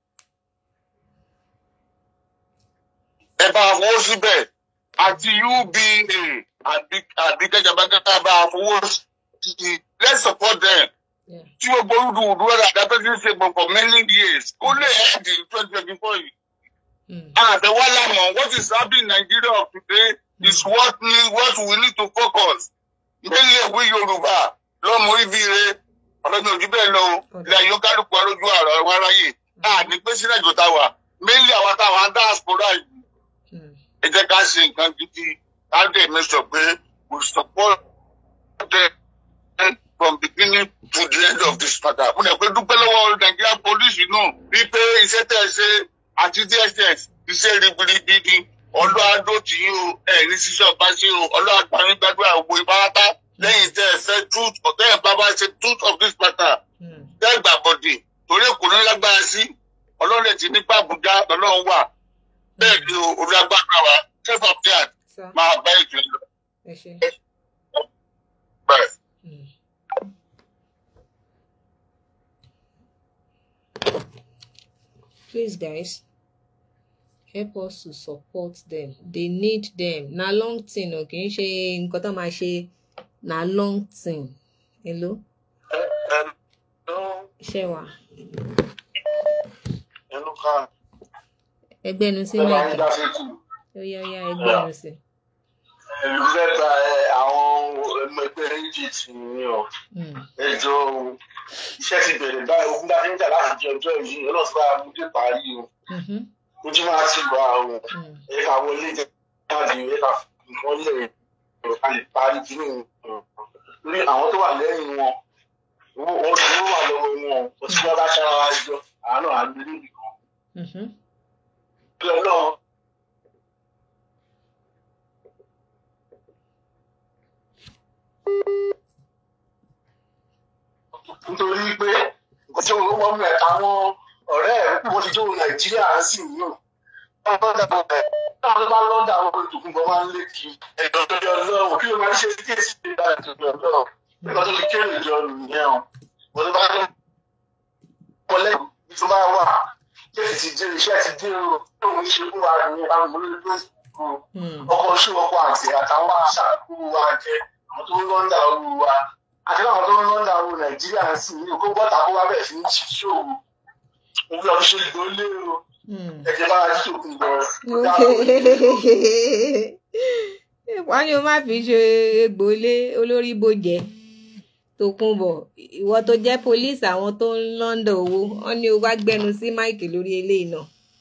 ẹ bá a fowó síbẹ̀ àti uba àbí àbí kẹjàbákẹ́tà bá a fowó sí i let's support them Yeah. tí gbogbo rúdurùdu rẹ̀ àdápẹ́ ti ń ṣe gbọ̀n for many years kó lè end in twenty twenty four yìí. Hmm. Àtẹ̀wálàmọ̀ what is happening in Nigeria of today is what need what we need to focus. Mainly ìwé Yorùbá lọ́mọ ibi re ọ̀rẹ́mi òjú bẹ́ẹ̀ lọ o. Ilé ayé kálukú arójú àrà ẹ̀wọ̀n aráyè. A ní pé sílẹ̀ ìjọta wà. Mainly àwọn táwọn á diaspora yìí. Hmm. Ẹ jẹ́ ká ṣe nǹkan gidi. Ká dẹ̀ mi sọ pé we support them from beginning to the end of this matter. Mo dẹ̀ pé dúpẹ́ lọ́wọ́ Nigerian police náà wípé iṣẹ́ tẹ̀ ṣe àti DSS iṣẹ́ ribiribi ni ọlọ́àdó tí yín o ẹ̀ ní ṣíṣe ọba ṣe o ọlọ́àgbáyé gbàdúrà gbogbo ìbárata lẹ́yìn tẹ́ ẹ fẹ́ truth ọ̀tẹ́ ẹ̀ bá bá ṣe truth of this matter Hmm. tẹ́ ẹ gbàbọ̀dè torí èkó ní lágbára sí ọlọ́run ẹ̀ ti nípa àbújá lọ́lọ́run wà bẹ́ẹ̀ ni o olùlágbára wa chief of guard Sir, máa bá ètò ìlú ẹ ṣé. bẹ́ẹ̀. Hmm. Please, guys, help us to support them. They need them. Na long thing, o kì í ṣe nǹkan tó máa ṣe na long thing. Hello? Ṣé wà? ẹnu ká Ẹgbẹ́nu sí ẹ bá ń máìkì. dá sétí Ó yá ó yá ẹgbẹ́nu sí. ìlú fẹ́ gba ẹ, àwọn ọmọ ẹgbẹ́ egypt ní ọ Hmm. ẹjọ́ o. iṣẹ́ ti bẹ̀rẹ̀ báyìí ogun bá ti ń jà láti jẹ ọjọ́ yìí ọlọ́sùn bá mú dé parí o Mhm. ojú máa ti wà o Hmm. ẹ ká wọlé jẹ káàdì ẹ ká nǹkan lẹ̀ ẹ ká lè parí kí ní lórí àwọn tó wà lẹ́yìn wọn owó owó owó wà lọ́wọ́ wọn o tí wọ́n bá ṣára wá jọ àánú àgbẹ̀ níbi kan Mhm. bí ọlọ́run nítorí pé nǹkan tí wọ́n wọ́n mẹ́ àwọn ọ̀rẹ́ ẹ̀ wọ́n ti jó nàìjíríà sí yìí o wọ́n lọ́dà bọ̀ bẹ̀ táwọn tó bá lọ́dà àwọn olùdókòwò máa ń lé kí ẹ̀dọ̀ tó yọ lọ́wọ́ kí ló máa ń ṣe sí èsì ìgbà tó yọ lọ́wọ́ nígbà tó fi kéré jọ nìyẹn o wọ́n tó bá lọ́ wọlé ibi tó bá wà kí èsì ti dé iṣẹ́ ti dé o tó ń ṣe fún wa ní àwọn olóyún Hmm. ọkọ̀ oṣù ọkọ̀ àti àtàwọn aṣáájú wa jẹ àwọn tó ń lọ́ndà owó wa àti àwọn tó ń lọ́ndà owó nàìjíríà sí ní kó bọ́tà kó wá bẹ̀ sí ní ṣíṣó o òun lọ ṣe ìgbólé o Hmm. ẹ̀jẹ̀ bá wa jí òkun lọ. wọ́n ní o má fi ṣe egbòlé olórí bòjẹ́ tó kún bọ̀ ìwọ tó jẹ́ pólíìsì àwọn tó ń lọ́ndà owó wọ́n ní o wá gbẹnu sí máìkì lórí eléyìí náà.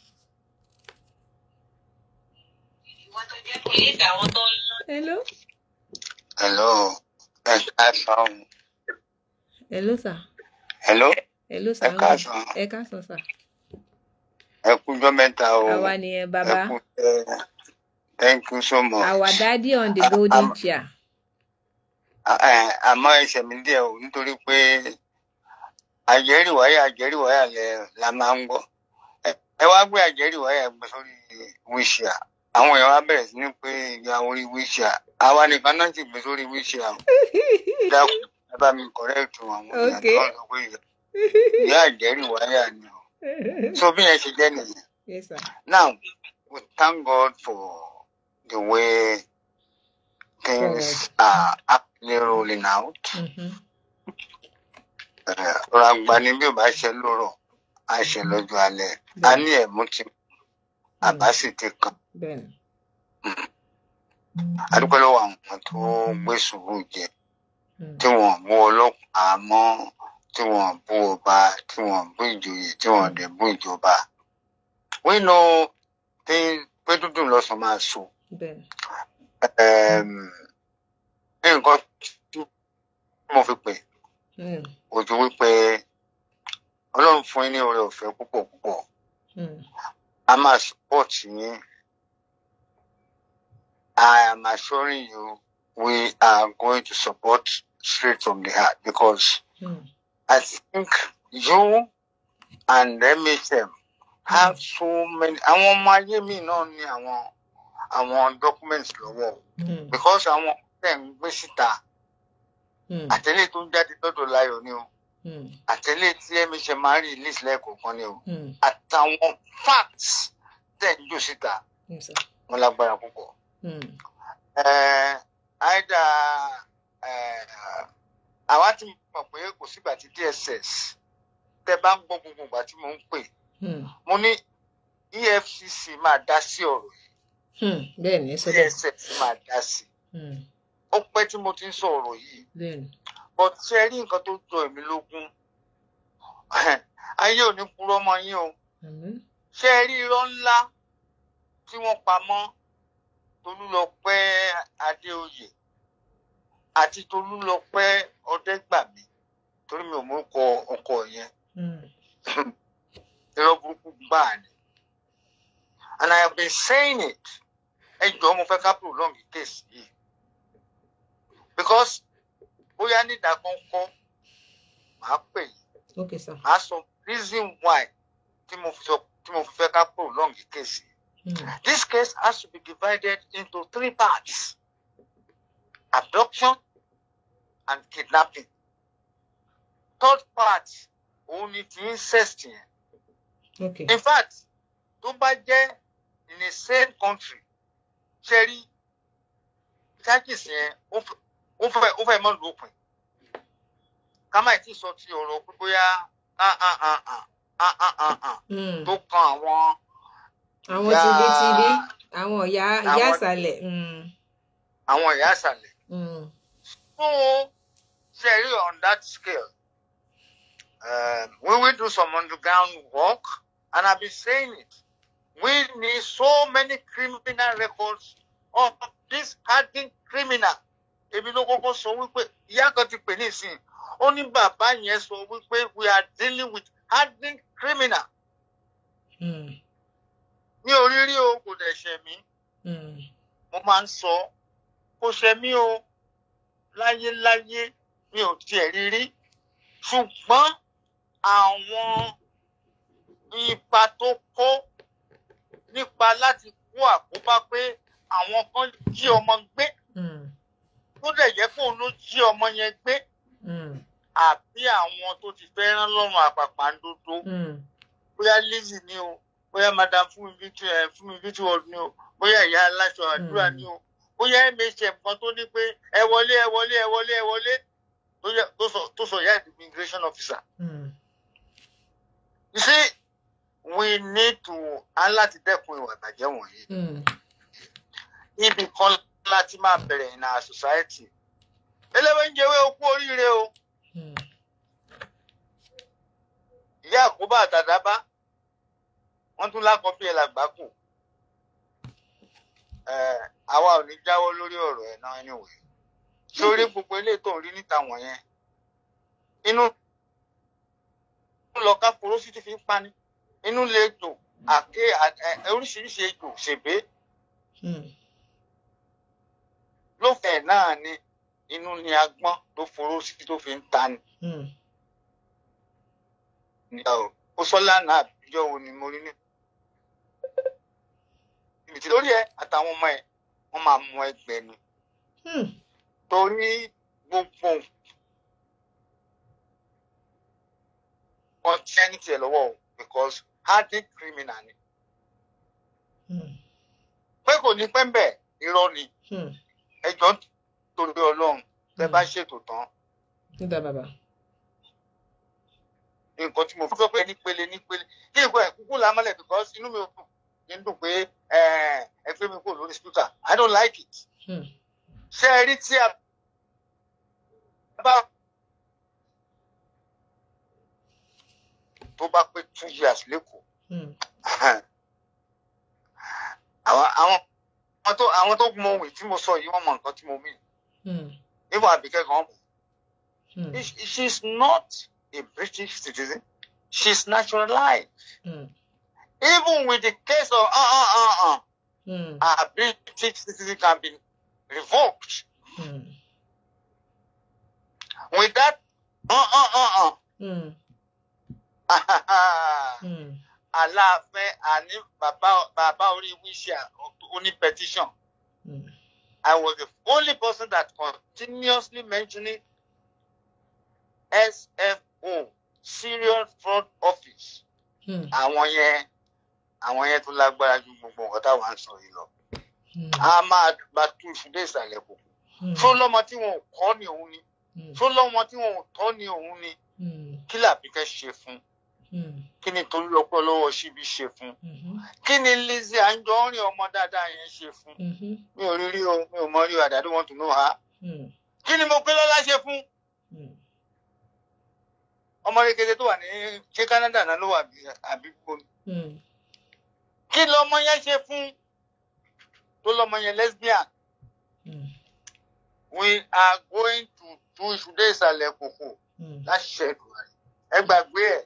ìwọ tó jẹ́ pólíìsì àwọn tó ń lọ́ndà. hello. hello ẹ káàsán hello sir. hello hello sir. ẹ káàsán ẹ káàsán sir. ẹ kújọ́ mẹ́ta o àwa nìyẹn bàbá. ẹ kú ẹ thank you so much. our daddy on the golden chair. Ẹ, àmọ́ ẹsẹ̀ mi díẹ̀ o nítorí pé àjẹ́rìwáyà àjẹ́rìwáyà lẹ la máa ń gbọ́ Ẹ- ẹ wá gbé àjẹ́rìwáyà gbé sórí wíṣíà àwọn èèyàn wá bẹ̀rẹ̀ sí ní pé ìyá orí wíṣíà àwa nìkan náà sì gbé sórí wíṣíà o dákun ẹ bá mi kọ̀rẹ́ẹ̀tù àwọn èèyàn Okay. tó ń sọ pé ìyá- ìyá àjẹ́rìwáyà ni o so bí yẹn ṣe jẹ́ nìyẹn yes sir. now we thank God for the way things are actually rolling out. Mhm. ọ̀rọ̀ àgbà ni bí ò bá ṣe lórọ̀ á ṣe lọ́jọ́ alẹ́ a ní ẹ̀mú ti àbá sì ti kàn bẹ́ẹ̀ni. adúpẹ́ lọ́wọ́ àwọn tó gbé sùúrù jẹ Hmm. tí wọ́n bú ọlọ́pàá mọ́ tí wọ́n bú ọba tí wọ́n bú ìjòyè tí wọ́n dẹ̀ bú ìjọba we know tí pé dúdú lọ́sàn máa so bẹ́ẹ̀ni. um, nǹkan tí mo fi pè Hmm. ojú wípé ọlọ́run fún yín ní oore ọ̀fẹ́ púpọ̀ púpọ̀ Hmm. a máa support yín I am assuring you we are going to support straight from the heart because Hmm. I think you and MHM have so many. Àwọn ọmọ ayé mi náà ní àwọn àwọn documents lọ́wọ́ o. Hmm. because àwọn tẹ̀ ń gbé síta Hmm. àtẹ̀lé tó ń jáde lọ́dọ̀ láyọ̀ ni o Hmm. àtẹ̀lé tí MHM máa ń release lẹ́ẹ̀kọ̀ọ̀kan ni o Hmm. àtàwọn facts tẹ̀ ń jò síta Yes, sir. wọn lágbára púpọ̀. Hmm. Eh, àìdá eh, àwa ti mọ̀ pé kò sígbà tí DSS tẹ bá ń gbọ́ gbogbo ìgbà tí mo ń pè Hmm. mo ní EFCC máa dá sí ọ̀rọ̀ yìí Hmm. Bẹ́ẹ̀ ni, ẹ sọ bẹ́ẹ̀. DSS máa dá sí Hmm. ó pẹ́ tí mo ti ń sọ ọ̀rọ̀ yìí Bẹ́ẹ̀ ni. but ṣe rí nǹkan tó jọ èmi lógún ayé ò ní purọ́ mọ́ yín o Àmín. ṣe rí irọ́ ńlá tí wọ́n pa mọ́ Tolúlọpẹ́ Adéoyè àti Tolúlọpẹ́ Ọdẹ́gbàmí torí mi ò mú ọkọ ọkọ yẹn Hmm. irọ́ burúkú gbáà ni and I have been saying it ẹ jọ̀ọ́ mo fẹ́ ká prolong the case yìí because bóyá nídàkọ́ńkọ́ màá pè yín Okay, sir. màá sọ reason why tí mo fi sọ tí mo fi fẹ́ ká prolong the case yìí. Hmm. This case has to be divided into three parts abduction and kidnapping. Third part, òun ni ti incest yẹn. Okay. In fact, tó bá jẹ́ in a same country, ṣe rí charges yẹn ó fẹ́- ó fẹ́ ó fẹ́ mọ́ lópin. Ká má tí sọ ti ọ̀rọ̀ pé bóyá ah ah ah ah ah ah ah ah Hmm. tó kan àwọn Àwọn ìyá- tibítibí, àwọn ìyá ìyá Àwọn- ìsàlẹ̀. Hmm. àwọn ìyá àṣàlẹ̀. Hmm. So, Sherry, on that scale, um, we will do some underground work, and I've been saying it. We need so many criminal records of this hardened criminal. Èmi ló kọ́kọ́ sọ wípé ìyá kan ti pè ní ìsìn. Ó ní bàbá yẹn sọ wípé we are dealing with hardened criminal. Hmm. Mi ò rí rí o, kò dẹ̀ ṣẹ̀ mí. Hmm. Mo máa ń sọ, kò ṣẹ̀ mí o. láyéláyé mi ò tiẹ̀ rí rí ṣùgbọ́n àwọn ipa tó kó nípa láti kó àkóbá pé àwọn kan jí ọmọ gbé Hmm. tó dẹ̀ jẹ́ pé òun ló jí ọmọ yẹn gbé Hmm. àbí àwọn tó ti fẹ́ rán lọ́rùn àpàpàǹdodo Hmm. bóyá Lizzy ni o bóyá madam fúnmi victory ẹ fúnmi victory ni o bóyá ìyá aláṣọ àdúrà ni o bóyá MHM kan tó ní pé ẹ wọlé ẹ wọlé ẹ wọlé ẹ wọlé tó yẹ- tó sọ tó sọ ìyá ìdí immigration officer. Hmm. You see, we need to á láti dẹ́kun ìwà ìbàjẹ́ wọ̀nyí. Hmm. Ibì kan láti máa bẹ̀rẹ̀ in our society. Eléwé ń jẹ́wé okú oríire o. Hmm. Ìyá àkóbá àtàdábá. Wọ́n tún lákọ̀ọ́ bí ẹ làgbákò. Ẹ̀, Àwa ò ní jáwọ́ lórí ọ̀rọ̀ ẹ̀ náà anyway. Sórí gbogbo eléyìí tó ń rí níta wọ̀nyẹn. Inú lọ ká porosí ti fi ń pani. Inú lè jò àké à- ẹ- oríṣiríṣi ejò ṣèbé. Hmm. lófẹ̀ẹ́ náà ni inú ni agbọ́n tó foró sí tó fi ń ta ni. Hmm. Ìyá o, ó sọ lánàá àbíjọ́ wo ni mo rí ní. Ibi tí lórí ẹ àtàwọn ọmọ ẹ wọ́n máa mú ẹgbẹ́ ni. Hmm. Torí gbogbo wọn tí ẹni tiẹ̀ lọ́wọ́ o because hardened criminal ni. Hmm. Pé kò ní pẹ́ ń bẹ̀ irọ́ ni Hmm. ẹjọ́ torí Ọlọ́run tẹ́ bá ṣètò tán. Nígbà bàbá. nǹkan tí mo fi sọ pé nípele nípele kí nǹkan ẹ̀ kúkú la mọ́lẹ̀ because inú mi ò dùn kí n dùn pé ẹ ẹ gbé mi kúrò lórí speaker I don't like it. Hmm. ṣé ẹ rí tí a bá tó bá pé two years lẹ́kọ̀ọ́ Hmm. àwọn àwọn àwọn tó àwọn tó mọ òwe tí mo sọ yìí wọ́n mọ nǹkan tí mo mean Hmm. even Àbíkẹ́ gan mọ̀. Hmm. She- she's not a British citizen she's naturalized Hmm. even with the case of uh, uh, uh, uh, Hmm. our British citizen can be revoked. Hmm. with that uh, uh, uh, uh, Mm. Mm. aláàfin àní bàbá bàbá orí wíṣà oní petition Mm. I was the only person that continuously mentioning SFO serial fraud office Mm. àwọn yẹn àwọn yẹn tó lágbára ju gbogbo nǹkan táwọn ń sọ yìí lọ Mm. a máa gba tú ìfúdé ìsàlẹ̀ kò Mm. tó lọ́mọ tí wọn ò kọ́ ni òun ni Mm. tó lọ́mọ tí wọn ò tọ́ ni òun ni Mm. kí làbí fẹ́ ṣe fún Mm. kí ni torí ọpọ lọ́wọ́ síbi ṣe fún Mhm. kí ni Lizzy Anjorin ọmọ dáadáa yẹn ṣe fún Mhm. mi ò rí rí o mi ò mọ rí o àdàdo wọn tún náà ha Mm. kí ni mo pé lọ́lá ṣe fún Mm. ọmọ rékété tó wà ní ṣé Canada náà ló wà bí- àbí gbogbo Mm. kí lọmọ yẹn ṣe fún tó lọmọ yẹn lesbian Mm. we are going to do ìṣúdé ìsàlẹ̀ kòkò Mm. láti ṣe ẹ̀dùn ẹ gbàgbé ẹ̀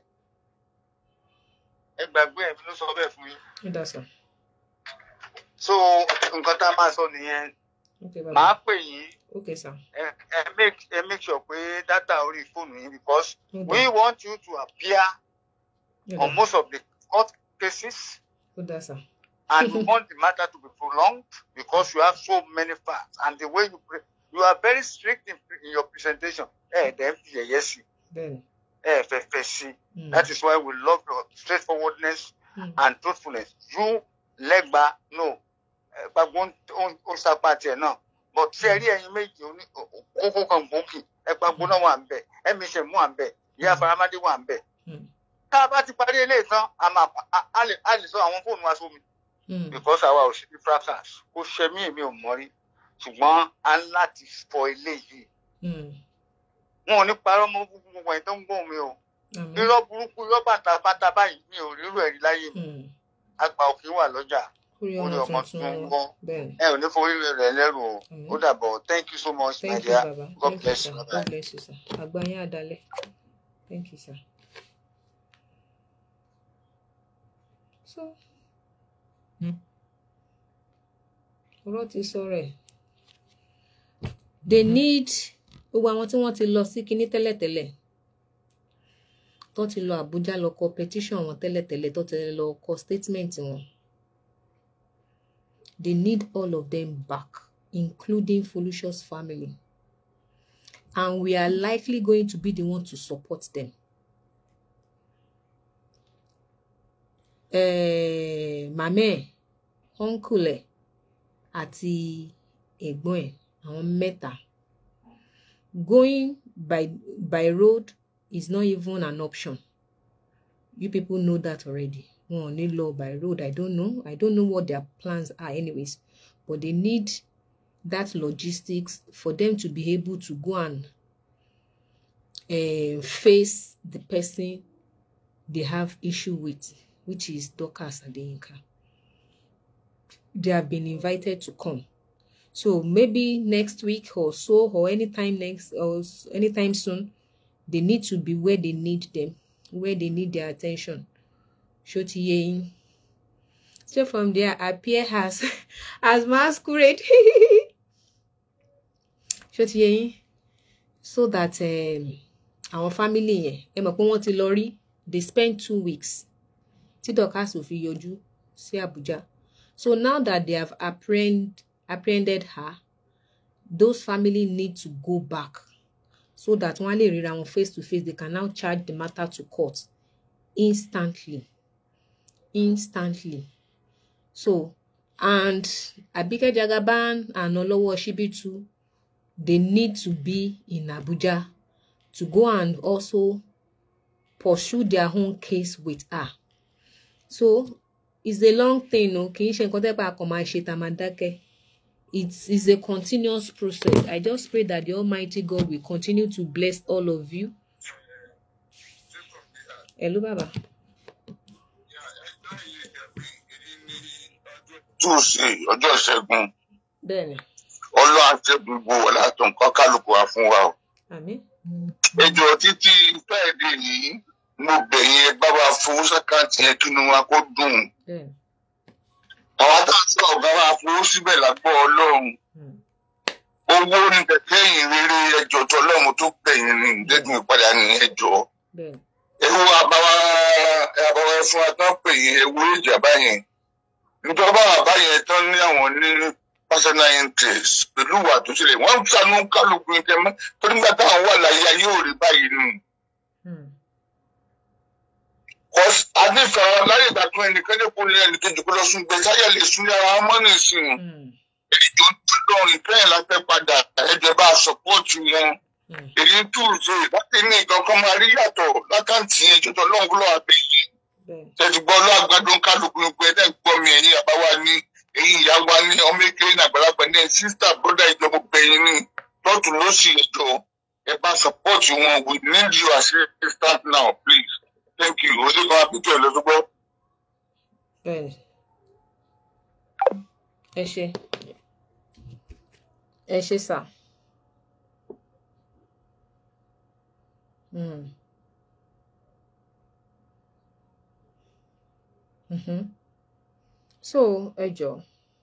ẹ gbàgbé ẹ̀ mi ló sọ bẹ́ẹ̀ fún yín Ó dà sá. so nǹkan tá a máa sọ nìyẹn Okay, bàbá. màá pè yín Okay, sir. ẹ ẹ make ẹ make sure pé data orí fóònù yín because Ó dà. we want you to appear Ó on dà. most of the court cases Ó dà sá. and we want the matter to be prolonged because you have so many facts and the way you pre you are very strict in, in your presentation ẹ ẹ dẹ̀ fi ẹ̀yẹ sí Bẹ́ẹ̀ni. ẹ ẹ fẹ́ fẹ́ sí Mm. that is why we love your straightforwardness Mm. and truthfulness you lẹ́gba no ẹ gbàgbọ́ ó sapá tiẹ̀ náà but ṣe rí ẹyin méjì oní kókó kan gbòógì ẹ gbàgbọ́ náà wà ń bẹ̀ ẹ̀mí ṣe mú wà ń bẹ̀ ìyá faramádé wà ń bẹ̀ Mm. tá a bá ti parí eléyìí tán a máa a- a lè a lè sọ àwọn fóònù wa sómi Mm. because àwa ò sí ní fracas kò ṣe mí èmi ò mọ̀ rí ṣùgbọ́n a ń láti fọ eléyìí Mm. wọn ò ní parọ́ mọ́ gbogbo ẹ̀yìn tó ń gbóhùn mi o Àmín. irọ́ burúkú irọ́ bàtàbàtà báyìí mi ò rírò ẹ̀rí láyé mi Mm. àgbà òkè wà lọ́jà Orí orí ọmọ ọmọ tuntun tuntun ń wa. gbọ́ Bẹ́ẹ̀ni. ẹ ò ní forí rẹ̀ lẹ́rù o Àmín. ó dàbọ̀ thank you so much my Thank you, dear Baba. God Thank you, bless sir. you bye God bye. bless you, sir. Àgbáyé àdálẹ̀. Thank you, sir. So, ọ̀rọ̀ ti sọ̀rọ̀ ẹ̀. They need gbogbo àwọn tí wọ́n ti lọ sí kinní tẹ́lẹ̀tẹ́lẹ̀ tó ti lọ Àbújá lọ kọ petition wọn tẹ́lẹ̀tẹ́lẹ̀ tó ti lọ kọ statement wọn. They need all of them back, including Folúṣọ́'s family. And we are likely going to be the one to support them. Eh, màmá ẹ̀, uncle ẹ̀ àti ẹ̀gbọ́n ẹ̀ àwọn mẹ́ta. Going by by road is not even an option. You people know that already. Wọn ò ní lọ by road. I don't know. I don't know what their plans are anyways. But they need that logistics for them to be able to go and uh, face the person they have issue with, which is Dorcas Adeyinka. They have been invited to come. So maybe next week or so, or anytime next or s- anytime soon, they need to be where they need them, where they need their attention. Ṣó ti yé yín? So from there, appear as as masquerade. Ṣó ti yé yín? So that um, àwọn family yẹn, ẹ mọ̀ pé wọ́n ti lọ rí, they spent two weeks tí Dorcas ò fi yọjú sí Abuja. So now that they have apprehend, apprehended her, those family need to go back so that wọ́n á lè ríra wọn face to face. They can now charge the matter to court instantly. Instantly. So, and Abike Jagaban and Olowo Shibitu, they need to be in Abuja to go and also pursue their own case with her. So, it's a long thing, o kì í ṣe nǹkan tẹ́ pé a kàn máa ṣe tá a máa dákẹ́. It's, it's a continuous process. I just pray that the Almighty God will continue to bless all of you. Hello, Baba. tuesday ọjọ́ ìṣẹ́gun Bẹ́ẹ̀ni. ọlọ́run àti gbogbo wọlé àtọ̀nkọ́ kálukú wa fún wa o. Àmín. ẹjọ́ títí friday yìí mo bẹ̀yìn ẹ bábà fowó sàkáǹtì yẹn kí inú wa kó dùn. Bẹ́ẹ̀ni. àwọn tá a sọ ọ̀gá wa fowó síbẹ̀ lágbọ́ ọlọ́run Hmm. ó owó ní kẹ̀kẹ́ yìí rere ẹjọ́ tó ọlọ́run tó gbẹ̀yìn ní ìdẹ́gun ìpadà ní ẹjọ́ bẹ́ẹ̀ ewu àbáwá àbáwá fún atán pè yín ewu ìjà báyẹn níjọba àbáyẹn tán ní àwọn ní personal interest pẹ̀lú ìwà tó ṣẹlẹ̀ wọ́n ń sanú kálukú ní tẹ́mọ́ tó nígbà táwọn wà láyé ayé ò rí báyìí nù. Hmm. Kọ́s adífẹ́ láyé ìgbà tó ẹnìkan ní kó lé ẹnìkejì kó lọ sún gbé sáyà lè sún ní ara mọ́ nìsín Hmm. èdè tó lọ́rùn ìpẹ́yìn láfẹ́ padà ẹ̀jẹ̀ bá sọ́pọ́ọ̀tì wọn Hmm. èyí ń túùsì láti ní nǹkan kan máa rí yàtọ̀ lákàntì yẹn jọjọ lọ́hùn lọ́wọ́ àbẹ̀yìn bẹ́ẹ̀ tẹ̀sí gbọ́ lọ́àgbàdo kálukú gbogbo ẹ̀dá gbọ́ mi ẹ̀yìn àbáwá ní ẹ̀yìn ìyá wa ní ọmọ èkéyìn ní àgbàlagbà ní sísítà bọ́dà ìjọba gbẹ̀yìn ní lọ́tún lọ́sì ìjọ ẹ bá support wọn we need you as a assistant now please thank you oṣù kan àpètò ẹ̀ lọ́sọ́gbọ́. bẹ́ẹ̀ ni. ẹ ṣe ẹ ṣe sà. Hmm. Mhm. so ẹ jọ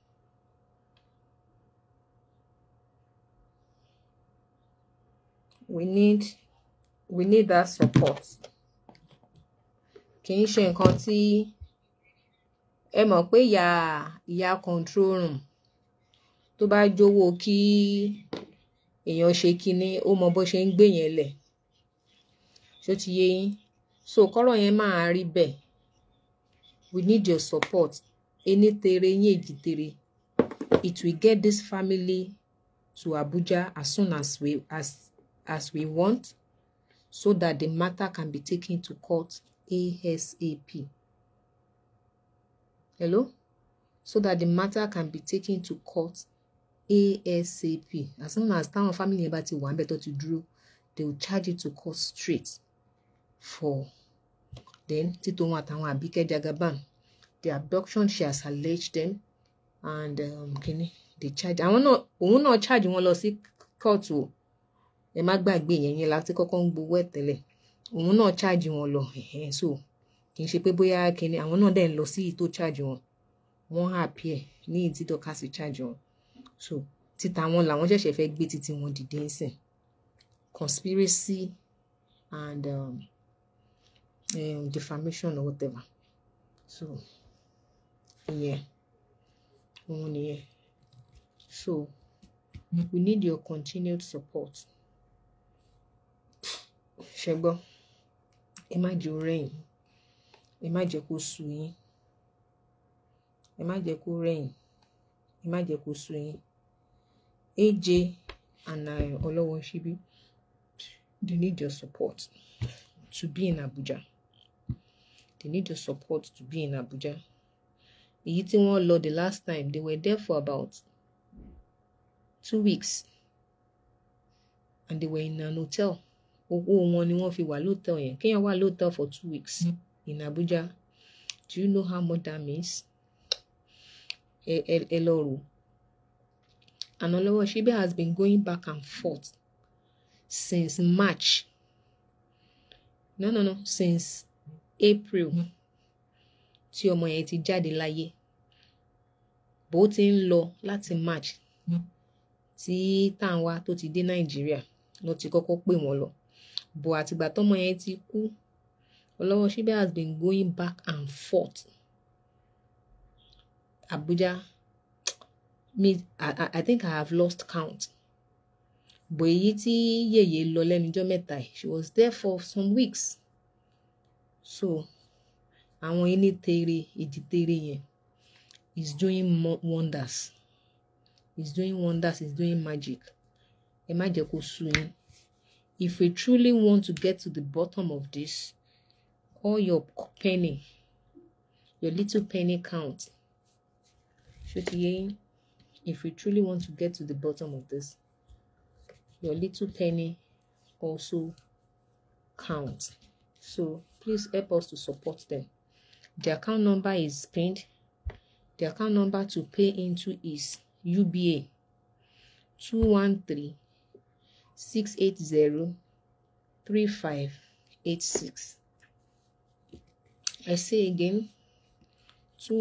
we need we need that support kì í ṣe nǹkan tí ẹ mọ̀ pé ìyá ìyá control room tó bá jówó kí èèyàn ṣe kinní ó mọ bó ṣe ń gbé yẹn lẹ̀ ṣó ti yé yín so kọ́rọ̀ yẹn máa rí bẹ́ẹ̀ we need your support ení tere yín èjì tere it will get this family to Abuja as soon as we as as we want so that the matter can be taken to court ASAP. Hello? So that the matter can be taken to court ASAP. As soon as táwọn family yẹn bá ti wà níbẹ̀ tó ti dúró, they will charge it to court straight for then títò wọn àtàwọn Àbíkẹ́ Jagaban the abduction she has alleged them and um, kini they charge àwọn náà òun náà charge wọn lọ sí court o ẹ má gbàgbé yẹn yẹn láti kọ́kọ́ ń gbowó ẹ̀ tẹ́lẹ̀ òun náà charge wọn lọ ẹ̀hẹ́n so kì í ṣe pé bóyá kini àwọn náà dẹ̀ ń lọ sí ìyí tó charge wọn wọ́n appear ní ìdí dọ́kásì charge wọn so títa wọn làwọn ṣẹ̀ṣẹ̀ fẹ́ gbé títí wọn dìde ń sìn conspiracy and um, um, defamation or whatever so ìyẹn òun nìyẹn so we need your continued support ṣẹgbọ́ ẹ má jẹ́ ó rẹ̀yìn ẹ má jẹ́ kó sú yín ẹ má jẹ́ kó rẹ̀yìn ẹ má jẹ́ kó sú yín AJ and uh, Olowo Shibi they need your support to be in Abuja they need your support to be in Abuja èyí tí wọ́n lọ the last time they were there for about two weeks and they were in an hotel owó wọn ni wọ́n fi wà lóòtẹ́ọ̀ yẹn kéèyàn wà lóòtẹ́ọ̀ for two weeks in Abuja do you know how much that means ẹ ẹ ẹ lọ rò and Olowo Shibi has been going back and forth since March no no no since April tí ọmọ yẹn ti jáde láyé bó ti ń lọ láti March tí Tàǹwá tó ti dé Nàìjíríà ló ti kọ́kọ́ pè wọ́n lọ bó àtìgbà tọ́mọ yẹn ti kú Olowo Shibi has been going back and forth Abuja me I, I, I think I have lost count bó èyí tí yèyé lọ lẹ́nujọ́ mẹ́ta yìí she was there for some weeks so àwọn ẹni tere ìdí tere yẹn is doing mo- wonders is doing wonders is doing magic ẹ má jẹ́ kó sú yín if we truly want to get to the bottom of this all your penny your little penny count ṣó ti yé yín if we truly want to get to the bottom of this your little penny also count so please help us to support them the account number is pinned the account number to pay into is uba 213 680 3586 i say again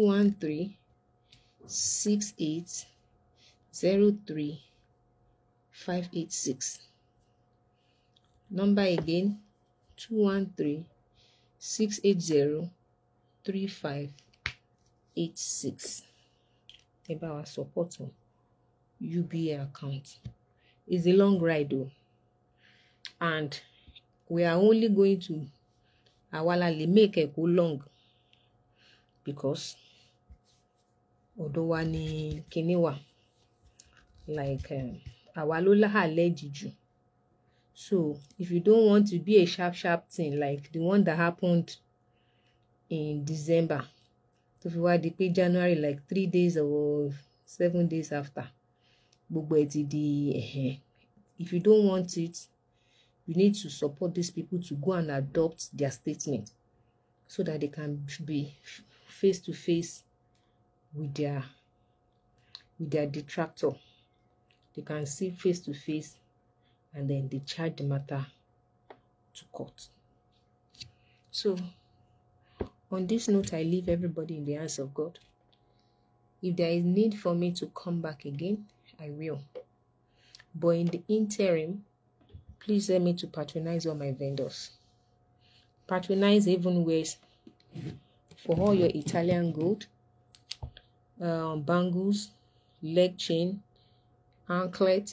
213 68 03 five eight six number again two one three six eight zero three five eight six ẹ bá wa support wọn uba account it's a long ride o and we are only going to àwa la lè make ẹ kó long because ọ̀dọ̀ wa ni kinní wà like um, àwa ló láhàlẹ́ jù so if you don't want to be a sharp sharp thing like the one that happened in December tó fi wá di pé January like three days or seven days after gbogbo ẹ ti di ẹ̀hẹ́n if you don't want it you need to support these people to go and adopt their statement so that they can be face to face with their with their detractor they can see face to face and then they charge the matter to court so on this note i leave everybody in the hands of god if there is need for me to come back again i will but in the interim please help me to patronize all my vendors patronize even ways for all your italian gold um, bangles leg chain anklet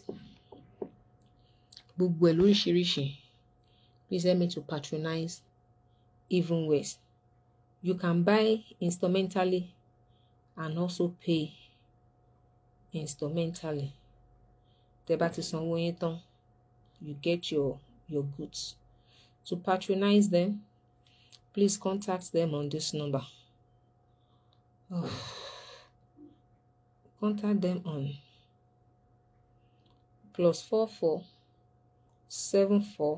gbogbo ẹ lóríṣiríṣi please help me to patronize even ways you can buy instrumentally and also pay instrumentally tẹ́ bá ti sanwó yín tán you get your your goods to patronize them please contact them on this number oh. contact them on plus four four seven four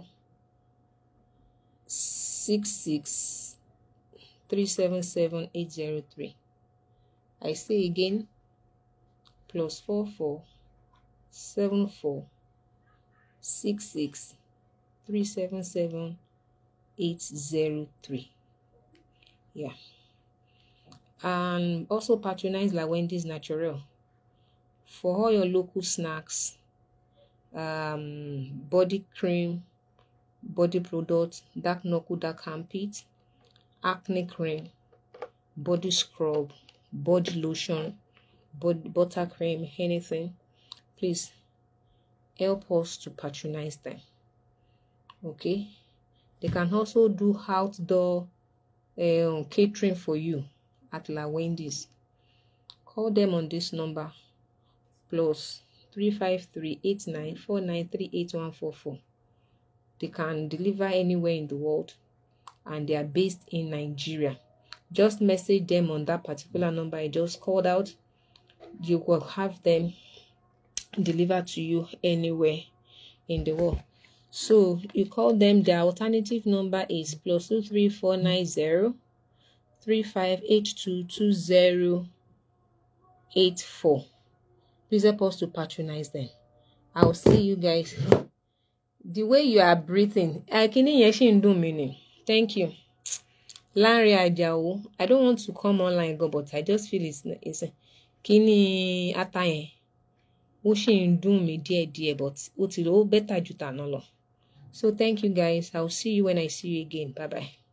six six three seven seven eight zero three. I say again plus four four seven four six six three seven seven eight zero three. Yeah. And also patronize La Wendy's Natural for all your local snacks, um, body cream, body products, dark knuckle, dark armpit, acne cream, body scrub, body lotion, body butter cream, anything. Please help us to patronize them. Okay. They can also do outdoor um, catering for you at La Wendy's. Call them on this number plus 353-8949-38144. They can deliver anywhere in the world and they are based in Nigeria. Just message them on that particular number I just called out. You will have them delivered to you anywhere in the world. So you call them. Their alternative number is plus two three four nine zero three five eight two two zero eight four. Please help us to patronize them. I'll see you guys. The way you are breathing, kíní yẹn ṣì ń dùn mí ni. Thank you. Lanre Ajao, I don't want to come online go, but I just feel it's, it's kíní ata yẹn. Ó ṣì ń dùn mí díẹ̀díẹ̀, but ó ti ó better ju tàná lọ. So thank you guys. I'll see you when I see you again. Bye bye.